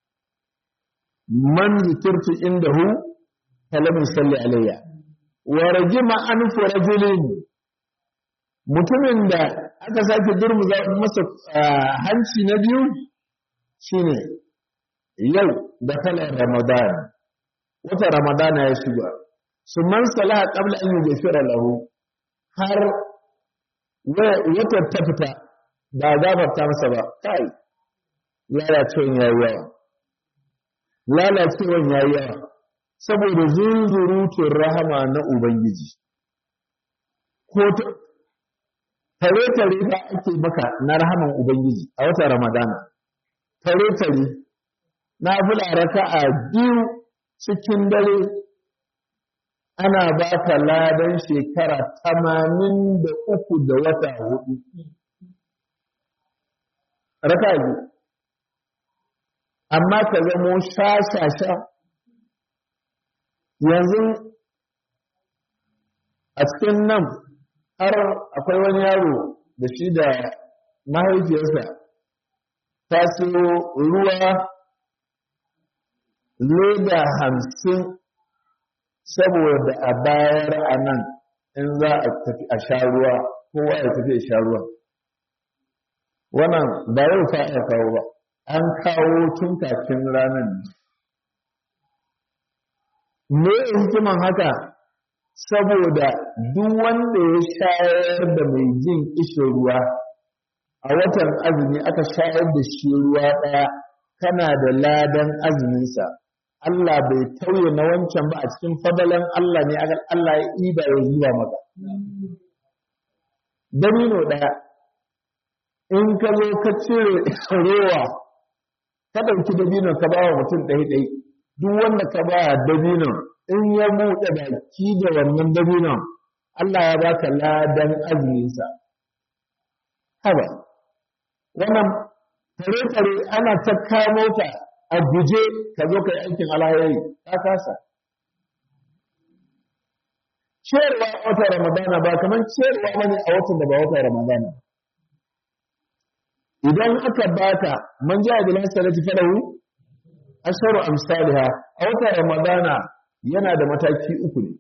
man zikirtu indahu falam yusalli alayya wa rajima an rajulin mutumin da aka sake durmuza masa hanci na biyu shine yau da kalar ramadan wata ramadana ya shiga su man salaha qabla an yughfira lahu har wata ta fita ba gafarta masa ba kai lalacewan yayi yawa lalacewan yayi yawa saboda zunzurutun rahama na ubangiji ko tare-tare da ake maka na rahaman ubangiji a wata ramadana tare-tare na bula raka a biyu cikin dare ana ba ka ladan shekara tamanin da uku da wata hudu raka biyu amma ka zamo sha-sha-sha yanzu a cikin nan har akwai wani yaro da shi da mahaifiyarsa ta siyo ruwa leda hamsin saboda a bayar a nan in za a tafi a sha ruwa kowa ya tafi a sha ruwa wannan ba yau ta iya kawo ba an kawo tun kafin ranar me hikiman haka saboda duk wanda ya shayar da mai jin kishin ruwa a watan azumi aka shayar da shi ruwa ɗaya kana da ladan azuminsa Allah bai tauye na wancan ba a cikin fadalan Allah ne agal Allah ya iba ya zuwa maka dabino ɗaya in ka zo ka cire rowa ka ɗauki dabino ka ba wa mutum ɗaya ɗai duk wanda ka ba dabino in ya buɗe baki da wannan dabinon Allah ya baka ladan azuminsa haba wannan tare-tare ana ta kamo ta a guje ka zo ka yi aikin alhairi ta kasa ciyarwa a watan ramadana ba kamar ciyarwa wani a watan da ba watan ramadana idan aka baka man ja bil hasanati falahu asharu amsalha a watan ramadana yana da mataki uku ne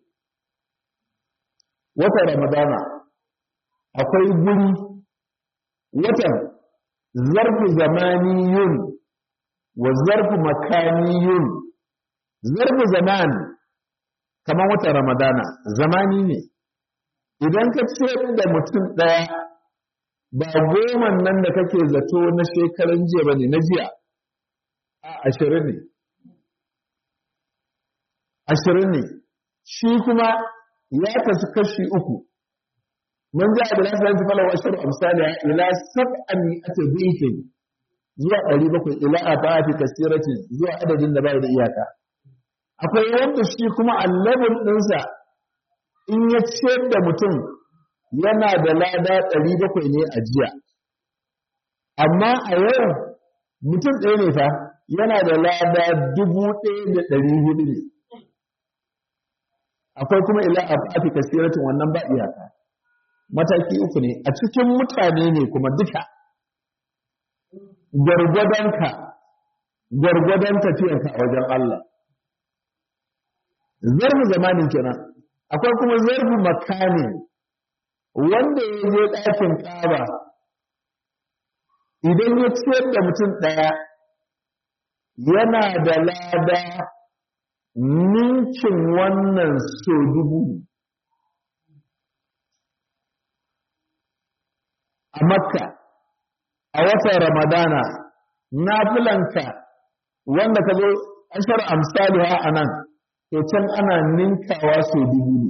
watan ramadana akwai guri watan zarfu zamaniyun wa zarfu makaniyun zarfu zaman kamar watan ramadana zamani ne idan ka ce da mutum ɗaya ba goma nan da kake zato na shekaran jiya ba ne na jiya a ashirin ne ashirin ne shi kuma ya kasu kashi uku من جاء بالحسنة فله أشر أمثالها إلى سبعمائة ضعف zuwa ɗari bakwai ila a ta'afi kasirati zuwa adadin da bai da iyaka akwai wanda shi kuma allabin ɗinsa in ya ciyar da mutum yana da lada ɗari bakwai ne a jiya amma a yau mutum ɗaya ne fa yana da lada dubu ɗaya da ɗari hudu ne akwai kuma ila a ta'afi kasiratin wannan ba iyaka mataki uku ne a cikin mutane ne kuma duka gwargwadonka gwargwadon tafiyarka a wajen Allah zarfu zamanin kenan akwai kuma zarfu makani wanda ya je ɗakin ƙaba idan ya ciyar da mutum ɗaya yana da lada ninkin wannan so dubu a makka a watan ramadana nafilanka wanda ka zo ashar amsaliha a nan to can ana ninkawa so dubu ne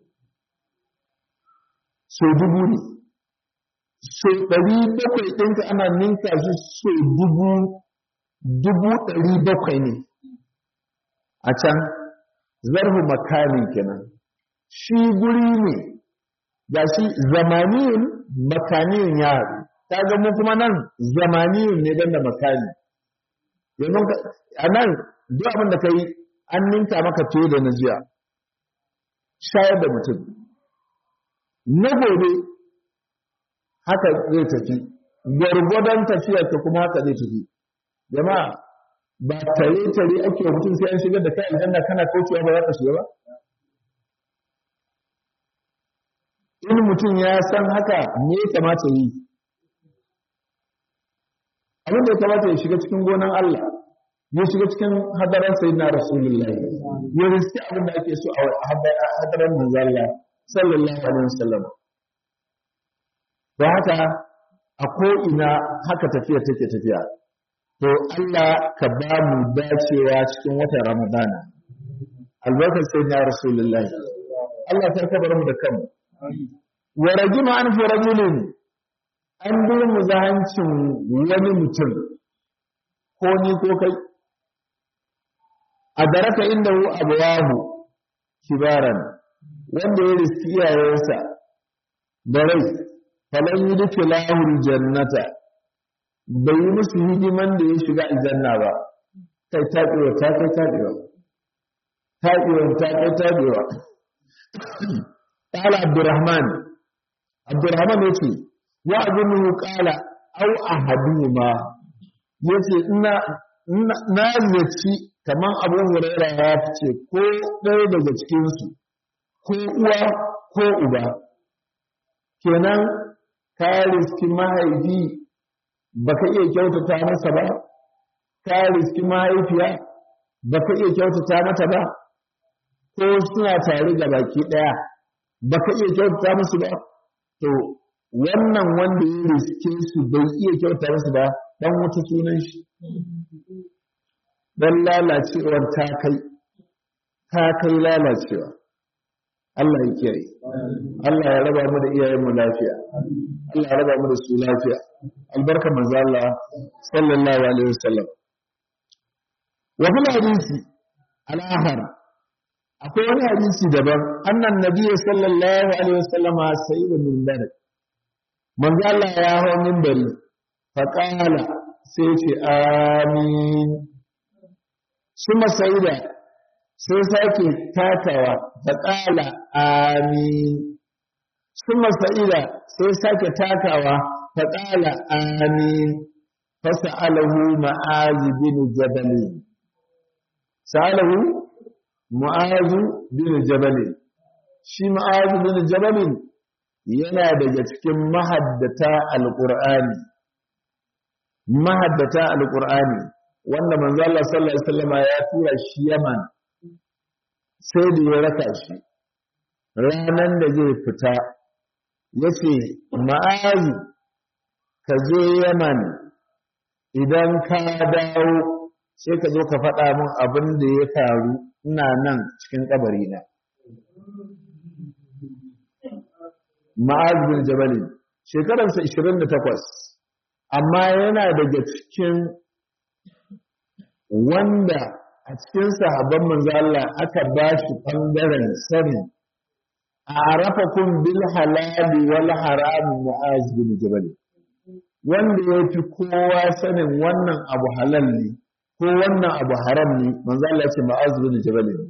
so dubu ne so ɗari bakwai ɗinka ana ninka shi so dubu dubu ɗari bakwai ne a can zarhu makamin kenan shi guri ne ga shi zamaniyun makaniyun ya haɗu ta ga mu kuma nan zamaniyun ne don da makani yanzu a nan duk abin da ka yi an ninka maka fiye da na jiya shayar da mutum na gobe haka zai tafi gwargwadon tafiyar ta kuma haka zai tafi jama'a ba tare tare ake wa mutum sai an shigar da kai aljanna kana kaucewa ba za ka shiga ba in mutum ya san haka me ya kamata yi abin da ya kamata ya shiga cikin gonan Allah ya shiga cikin hadaran sayyidina rasulullahi ya riski abin da ake so a hadaran manzo Allah sallallahu alaihi wasallam don haka a ko ina haka tafiya take tafiya to Allah ka ba mu dacewa cikin watan Ramadana albarkar sayyidina rasulullahi Allah ta kabar mu da kanmu wa rajima an fi rajulin an bi mu zahancin wani mutum ko ni ko kai a daraka inda hu abuwahu kibaran wanda ya riski iyayensa da rai falan yi duka lahul jannata bai yi musu hidiman da ya shiga aljanna ba kai taɓewa ta kai taɓewa taɓewa ta kai taɓewa قال عبد الرحمن عبد الرحمن yace ya azunu qala aw ahaduhuma yace ina na zaci kaman Abu Hurairah ya fice ko ɗaya daga cikin su ko uwa ko uba kenan ka riski mahaifi baka iya kyautata masa ba ka riski mahaifiya baka iya kyautata mata ba ko suna tare ga baki ɗaya baka iya kyautata musu ba to wannan wanda ya riske su bai iya kyauta musu ba dan wata sunan shi dan lalacewar ta kai ta kai lalacewa Allah ya kiyaye Allah ya raba mu da iyayenmu lafiya Allah ya raba mu da su lafiya albarka manzo Allah sallallahu alaihi wasallam wa fil hadisi al-akhar akwai wani hadisi daban annan nabiyyi sallallahu alaihi wasallam sayyidun minbar manzo Allah ya hawo minbari fa qala sai ce amin suma sayyida sai sake takawa ta ƙala amin suma sa'ida sai sake takawa ta ƙala amin fasa'alahu ma'azu bin jabali sa'alahu ma'azu bin jabali shi ma'azu bin jabali yana daga cikin mahaddata alƙur'ani mahaddata alƙur'ani wanda manzo Allah sallallahu alaihi wasallam ya tura shi Yaman sai da ya raka shi ranan da zai fita yace ma'azu ka je Yaman idan ka dawo sai ka zo ka faɗa min abin da ya faru ina nan cikin kabari na ma'az bin jabal shekararsa 28 amma yana daga cikin wanda a cikin sahabban manzo Allah aka ba shi bangaren sani a arafakum bil halali wal haram mu'az bin jabal wanda ya fi kowa sanin wannan abu halal ne ko wannan abu haram ne manzo Allah ya ce mu'az bin jabal ne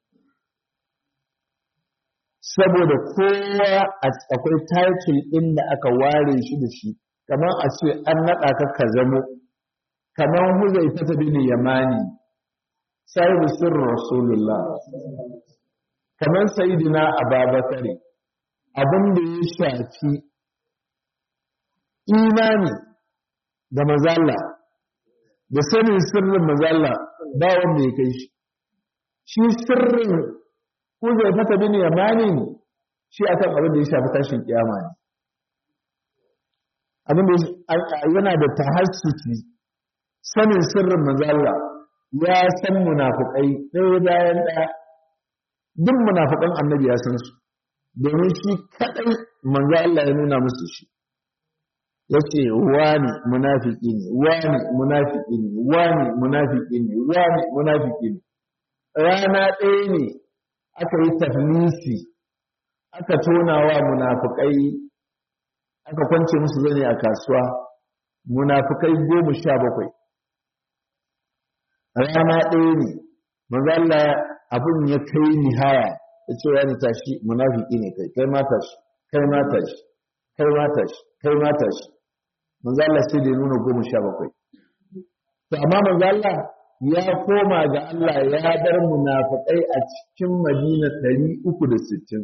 saboda kowa akwai title ɗin da aka ware shi da shi kamar a ce an naɗa ka ka zamo kamar huzai ta tabi ne yamani sahibu sirrin rasulullah kamar sayidina ababakare abin da ya shafi imani da mazalla da sanin sirrin mazalla ba wanda ya kai shi shi sirrin huzai ta tabi ne yamani shi akan abin da ya shafi tashin kiyama ne abin da yana da tahassusi sanin sirrin mazalla ya san munafukai ɗaya bayan ɗaya duk munafukan annabi ya san su domin shi kaɗai manzo Allah ya nuna musu shi yace wani munafiki ne wani munafiki ne wani munafiki ne wani munafiki ne rana ɗaya ne aka yi tafnisi aka tona wa munafukai aka kwance musu zane a kasuwa munafukai goma sha bakwai rana ɗaya ne manzo Allah abin ya kai nihaya ya ce ya ni tashi munafiki ne kai kai ma tashi kai ma tashi kai ma tashi kai ma tashi manzo Allah sai da ya nuna goma sha bakwai to amma manzo Allah ya koma ga Allah ya bar munafikai a cikin Madina ɗari uku da sittin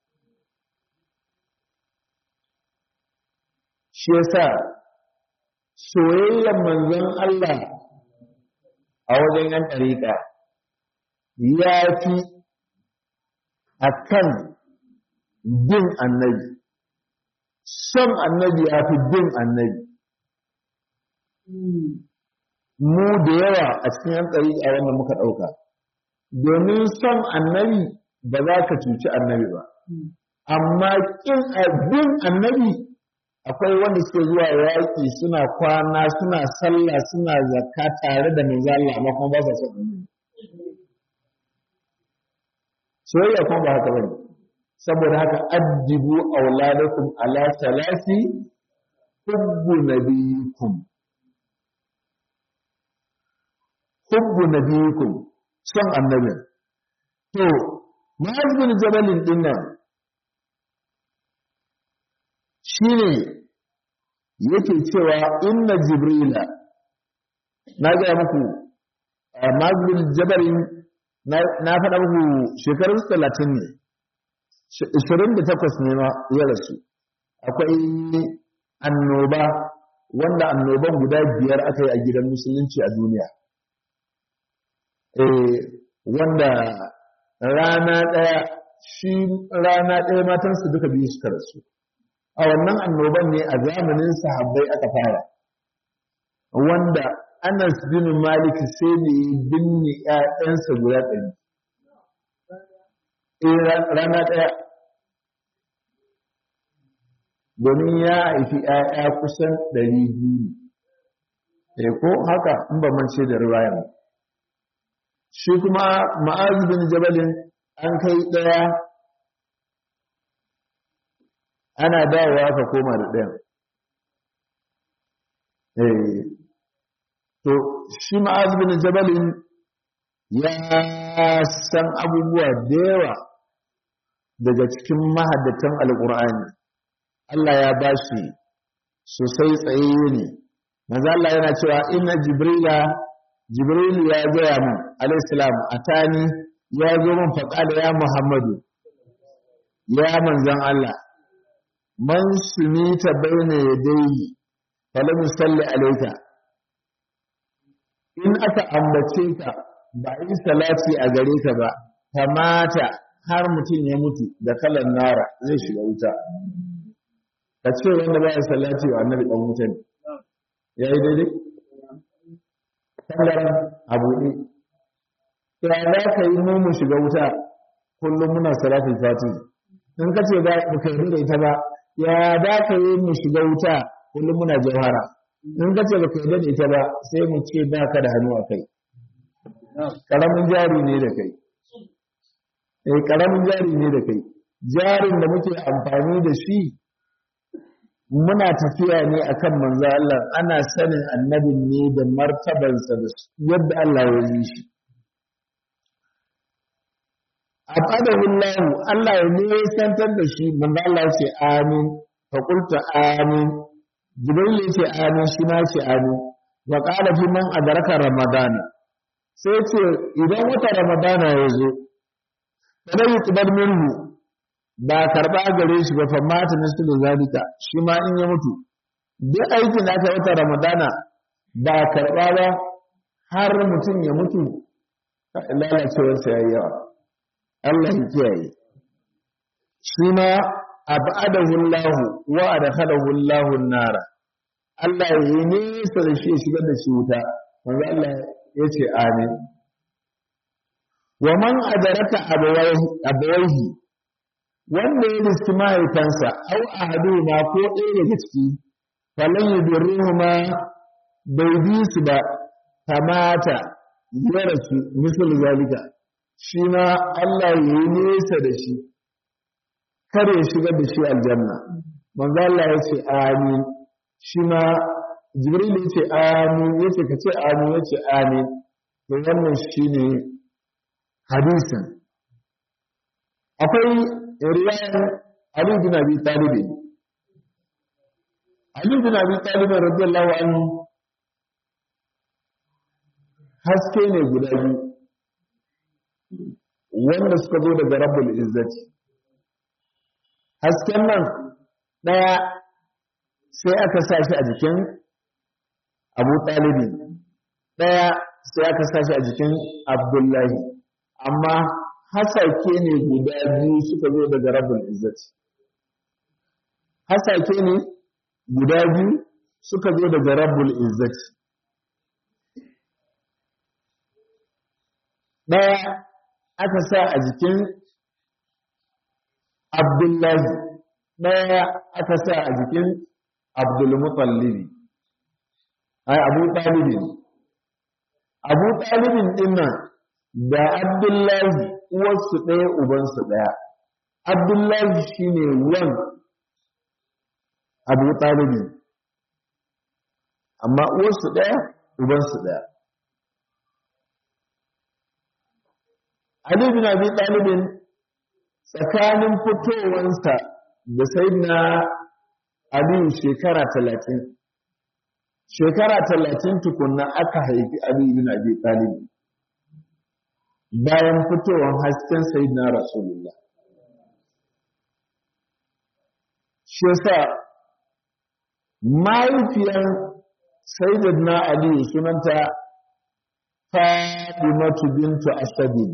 shi yasa soyayyar manzon Allah a wajen yan ɗariƙa ya fi a kan bin annabi son annabi ya fi bin annabi mu da yawa a cikin yan ɗariƙa wanda muka ɗauka domin son annabi ba za ka cuci annabi ba amma ƙin bin annabi akwai wanda suke zuwa yaƙi suna kwana suna sallah suna zakka tare da manzo Allah amma kuma ba sa son annabi soyayya kuma ba haka bane saboda haka addibu auladakum ala salasi hubbu nabiyikum hubbu nabiyikum son annabi to ma'az bin jabalin dinnan shine yake cewa inna jibrila na ga muku mazlul jabarin na faɗa muku shekarun talatin ne ishirin da takwas ne ma ya rasu akwai annoba wanda annoban guda biyar aka yi a gidan musulunci a duniya wanda rana ɗaya shi rana ɗaya matansu duka biyu suka rasu a wannan annoban ne a zamanin sahabbai aka fara wanda Anas bin Malik sai da ya binne ‘ya'yansa guda ɗari. Eh rana ɗaya. Domin ya haifi ‘ya'ya kusan ɗari biyu. Eh ko haka in ba mance da riwayan. Shi kuma Ma'az bin Jabalin an kai ɗaya ana dawowa ka koma da ɗayan. Eh to shi ma'az bin jabalin ya san abubuwa da yawa daga cikin mahaddatan alƙur'ani Allah ya ba shi sosai tsaye ne maza Allah yana cewa inna jibrila jibril ya gaya min alaihissalam atani ya zo min faƙada ya muhammadu ya manzan Allah man sumita bayna yadayhi falam yusalli alayka in aka ambace ka ba yi salati a gare ka ba kamata har mutum ya mutu da kalan nara zai shiga wuta ka ce wanda ba ya salati wa annabi dan wuta ne ya yi daidai kallon abu ne ya za ka yi mu shiga wuta kullum muna salatin fati in ka ce ba ka yi da ita ba ya za ka yi mu shiga wuta kullum muna jawhara in ka ce baka yarda da ita ba sai mu ce ba ka da hannu a kai karamin jari ne da kai eh karamin jari ne da kai jarin da muke amfani da shi muna tafiya ne akan manzo Allah ana sanin annabin ne da martabansa da yadda Allah ya yi shi abadahu Allah Allah ya ne santar da shi manzo Allah ya ce amin fa qultu amin jibril ya ce amin shi ma ce amin wa qala fi man adraka ramadana sai ce idan wata ramadana ya zo kada yi tubar minhu ba karba gare shi ba fa mata nasu da zalika shi ma in ya mutu duk aikin da aka wata ramadana ba karba ba har mutum ya mutu lalacewarsa ya yi yawa Allah ya kiyaye shi ma abadahu Allah wa adkhalahu Allah an-nara Allah ya yi nisa da shi shigar da shi wuta wanda Allah ya ce amin wa man adaraka abawaihi wanda ya riski mahaifansa au ahaduhuma ko ɗaya daga ciki falan yudurruhuma bai bi su ba kamata ya rasu misal zalika shi ma Allah ya yi nesa da shi kar ya shigar da shi aljanna manzo Allah ya ce amin shi ma jibril ya ce amin ya ce ka ce amin ya ce amin to wannan shine hadisin akwai riwayan Ali bin Abi Talib Ali bin Abi Talib radiyallahu anhu haske ne guda biyu wanda suka zo daga rabbul izzati hasken nan ɗaya sai aka sa shi a jikin abu ɗalibi ɗaya sai aka sa shi a jikin abdullahi amma hasake ne guda biyu suka zo daga rabbul izzati hasake ne guda biyu suka zo daga rabbul izzati ɗaya aka sa a jikin abdullahi ɗaya aka sa a jikin abdulmutallibi ai abu ɗalibin abu ɗalibin ɗinnan da abdullahi uwarsu ɗaya ubansu ɗaya abdullahi shine wan abu ɗalibin amma uwarsu ɗaya ubansu ɗaya Ali bin Abi Talibin tsakanin fitowansa da Sayyidina Ali shekara talatin. Shekara talatin tukunna aka haifi Ali bin Abi Talibin. Bayan fitowar hasken Sayyidina Rasulullah. Shi yasa mahaifiyar Sayyidina Ali sunanta Fadimatu bintu Asadin.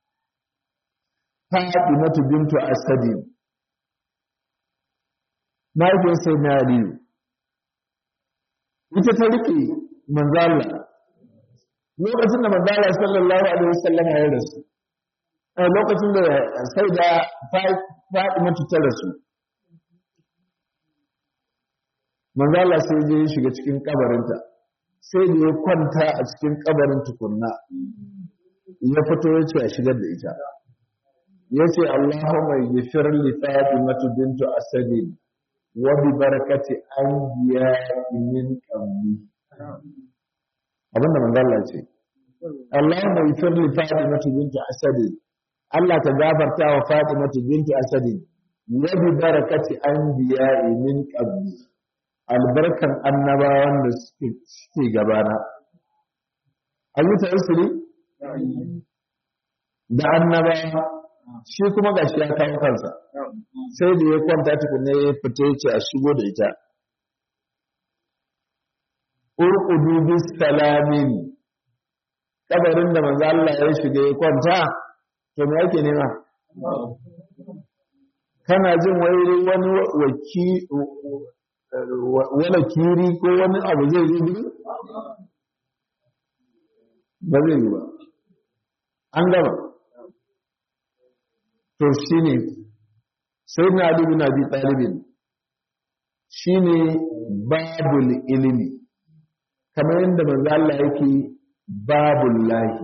Fatimatu bintu Asadin mahaifiyar sai na Aliyu ita ta rike manzala lokacin da manzala sallallahu alaihi wasallam ya rasu a lokacin da sai da Fatima ta rasu manzala sai je ya shiga cikin kabarinta sai da ya kwanta a cikin kabarin tukunna ya fito ya ce a shigar da ita ya ce Allahumma ghfir li Fatima bintu Asad wa bi barakati anbiya min qabli abinda manzala ce Allahumma ghfir li Fatima bintu Asad Allah ta gafarta wa Fatima bintu Asad wa bi barakati anbiya min qabli albarkan annabawan da suke gabana an yi ta'isiri da annabawa shi kuma gashi ya kawo kansa sai da ya kwanta tukunne ya fita ya ce a shigo da ita urqudu bis salamin kabarin da manzo Allah ya shiga ya kwanta to me yake nema kana jin wai wani waki wani kiri ko wani abu zai yi gudu? ba zai yi ba an gaba to shi ne sai na alibu na bi ɗalibin shi ne babul ilimi kamar yadda manzo Allah yake babul lahi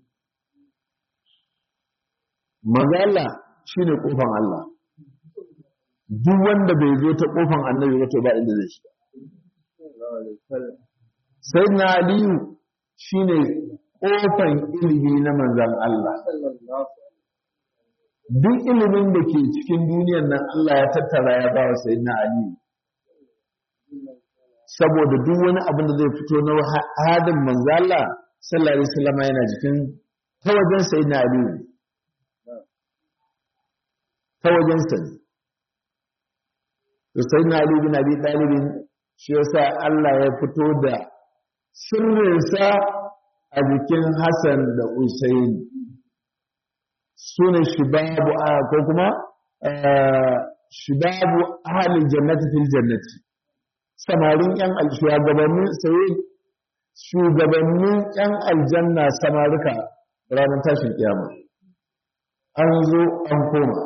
manzo Allah shi ne ƙofan Allah duk wanda bai zo ta kofan annabi ba to ba inda zai shiga sai na aliyu shine kofan ilimi na manzan Allah duk ilimin da ke cikin duniyar nan Allah ya tattara ya ba wa sai na aliyu saboda duk wani abin da zai fito na hadin manzan Allah sallallahu alaihi wasallam yana jikin ta wajen sai na aliyu ta wajen sa ne to sai na Ali bin Abi Talib shi yasa Allah ya fito da sirrinsa a jikin Hassan da Usain sune shibabu a ko kuma shibabu ahalin jannati fil jannati samarin yan shugabannin sai shugabannin yan aljanna samarika ranar tashin kiyama an zo an koma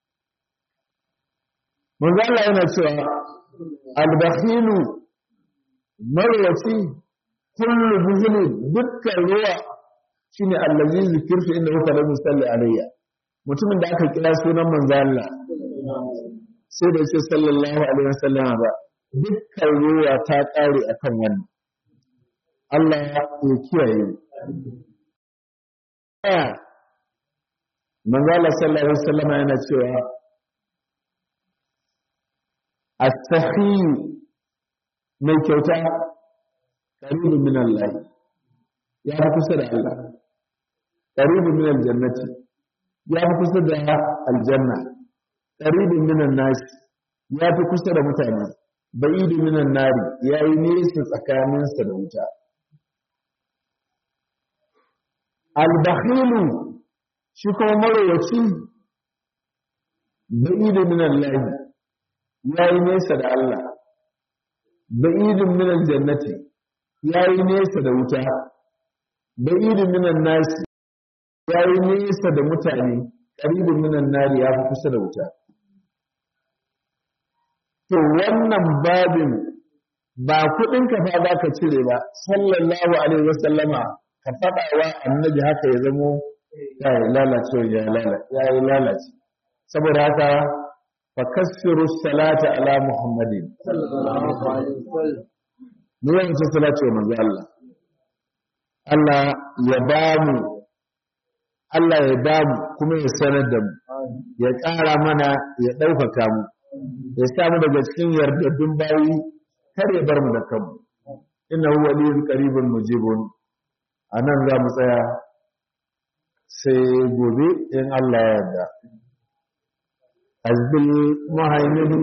manzo Allah yana cewa al-bakhilu marwati kullu buhuli dukkan ruwa shine allazi zikirtu inda huwa lam yusalli alayya mutumin da aka kira sunan manzo Allah sai da ce sallallahu alaihi wasallam ba dukkan ruwa ta kare akan wannan Allah ya kiyaye manzo Allah sallallahu alaihi wasallam yana cewa as-sahi mai kyauta qaribun min Allah ya fi kusa da Allah qaribun min al-jannati ya fi kusa da aljanna qaribun min an-nas ya fi kusa da mutane ba'idun min an-nari yayi nesa tsakaninsa da wuta al-bakhilu shi kuma marowaci ba'idun min Allah ya yi nesa da Allah ba'idun min aljannati ya yi nesa da wuta ba'idun min nasi ya yi nesa da mutane qaribun min nari ya fi kusa da wuta to wannan babin ba kudin ka fa za ka cire ba sallallahu alaihi wasallama ka faɗa wa annabi haka ya zamo ya yi lalace ya yi lalace saboda haka فكسروا الصلاة على محمد صلى الله عليه وسلم نوين صلاة من الله الله يبامو Allah ya damu kuma ya sanar da mu ya ƙara mana ya ɗaukaka mu ya samu daga cikin yardaddun bayi kar ya bar mu da kanmu inna huwa liyun qaribun mujibun anan za mu tsaya sai gobe in Allah ya yarda حزب المهيمن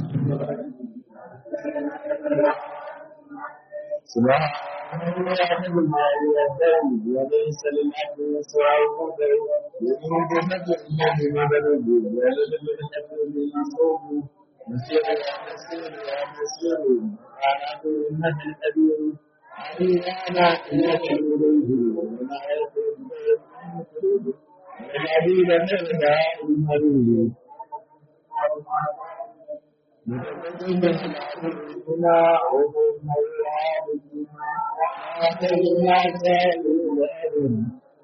سبحان الله بما يدعو وليس للعبد سواه يريد نجم الله مدد ولد من حبل يصوم مسير يا مسير يا مسير على انه الكبير أنا إنك إليه ولا يكون الذين نرجع المريض متقدمنا وهم الله آتينا سائل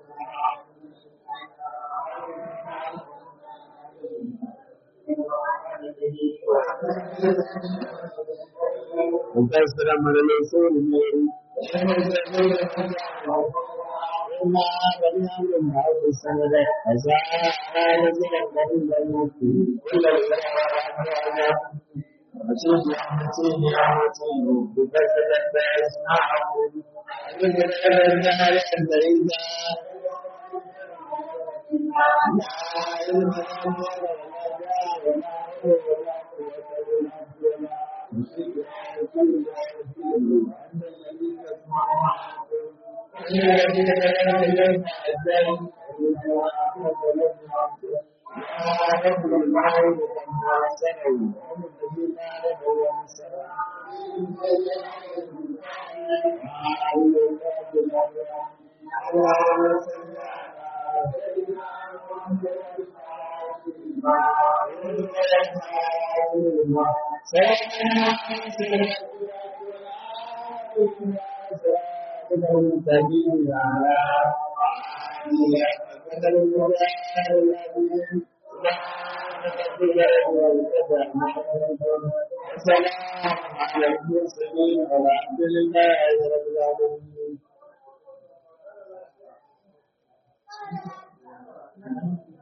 وكسر من الرسول وما بنيان المعروف السنة أزاء نزل النبي الموت كل الأرواح وسيدي أحمد يا مسيح بكسر الناس معه أجل النار أنت إذا لا علم لنا ولا جاء ولا السلام على المرسلين والحمد لله رب العالمين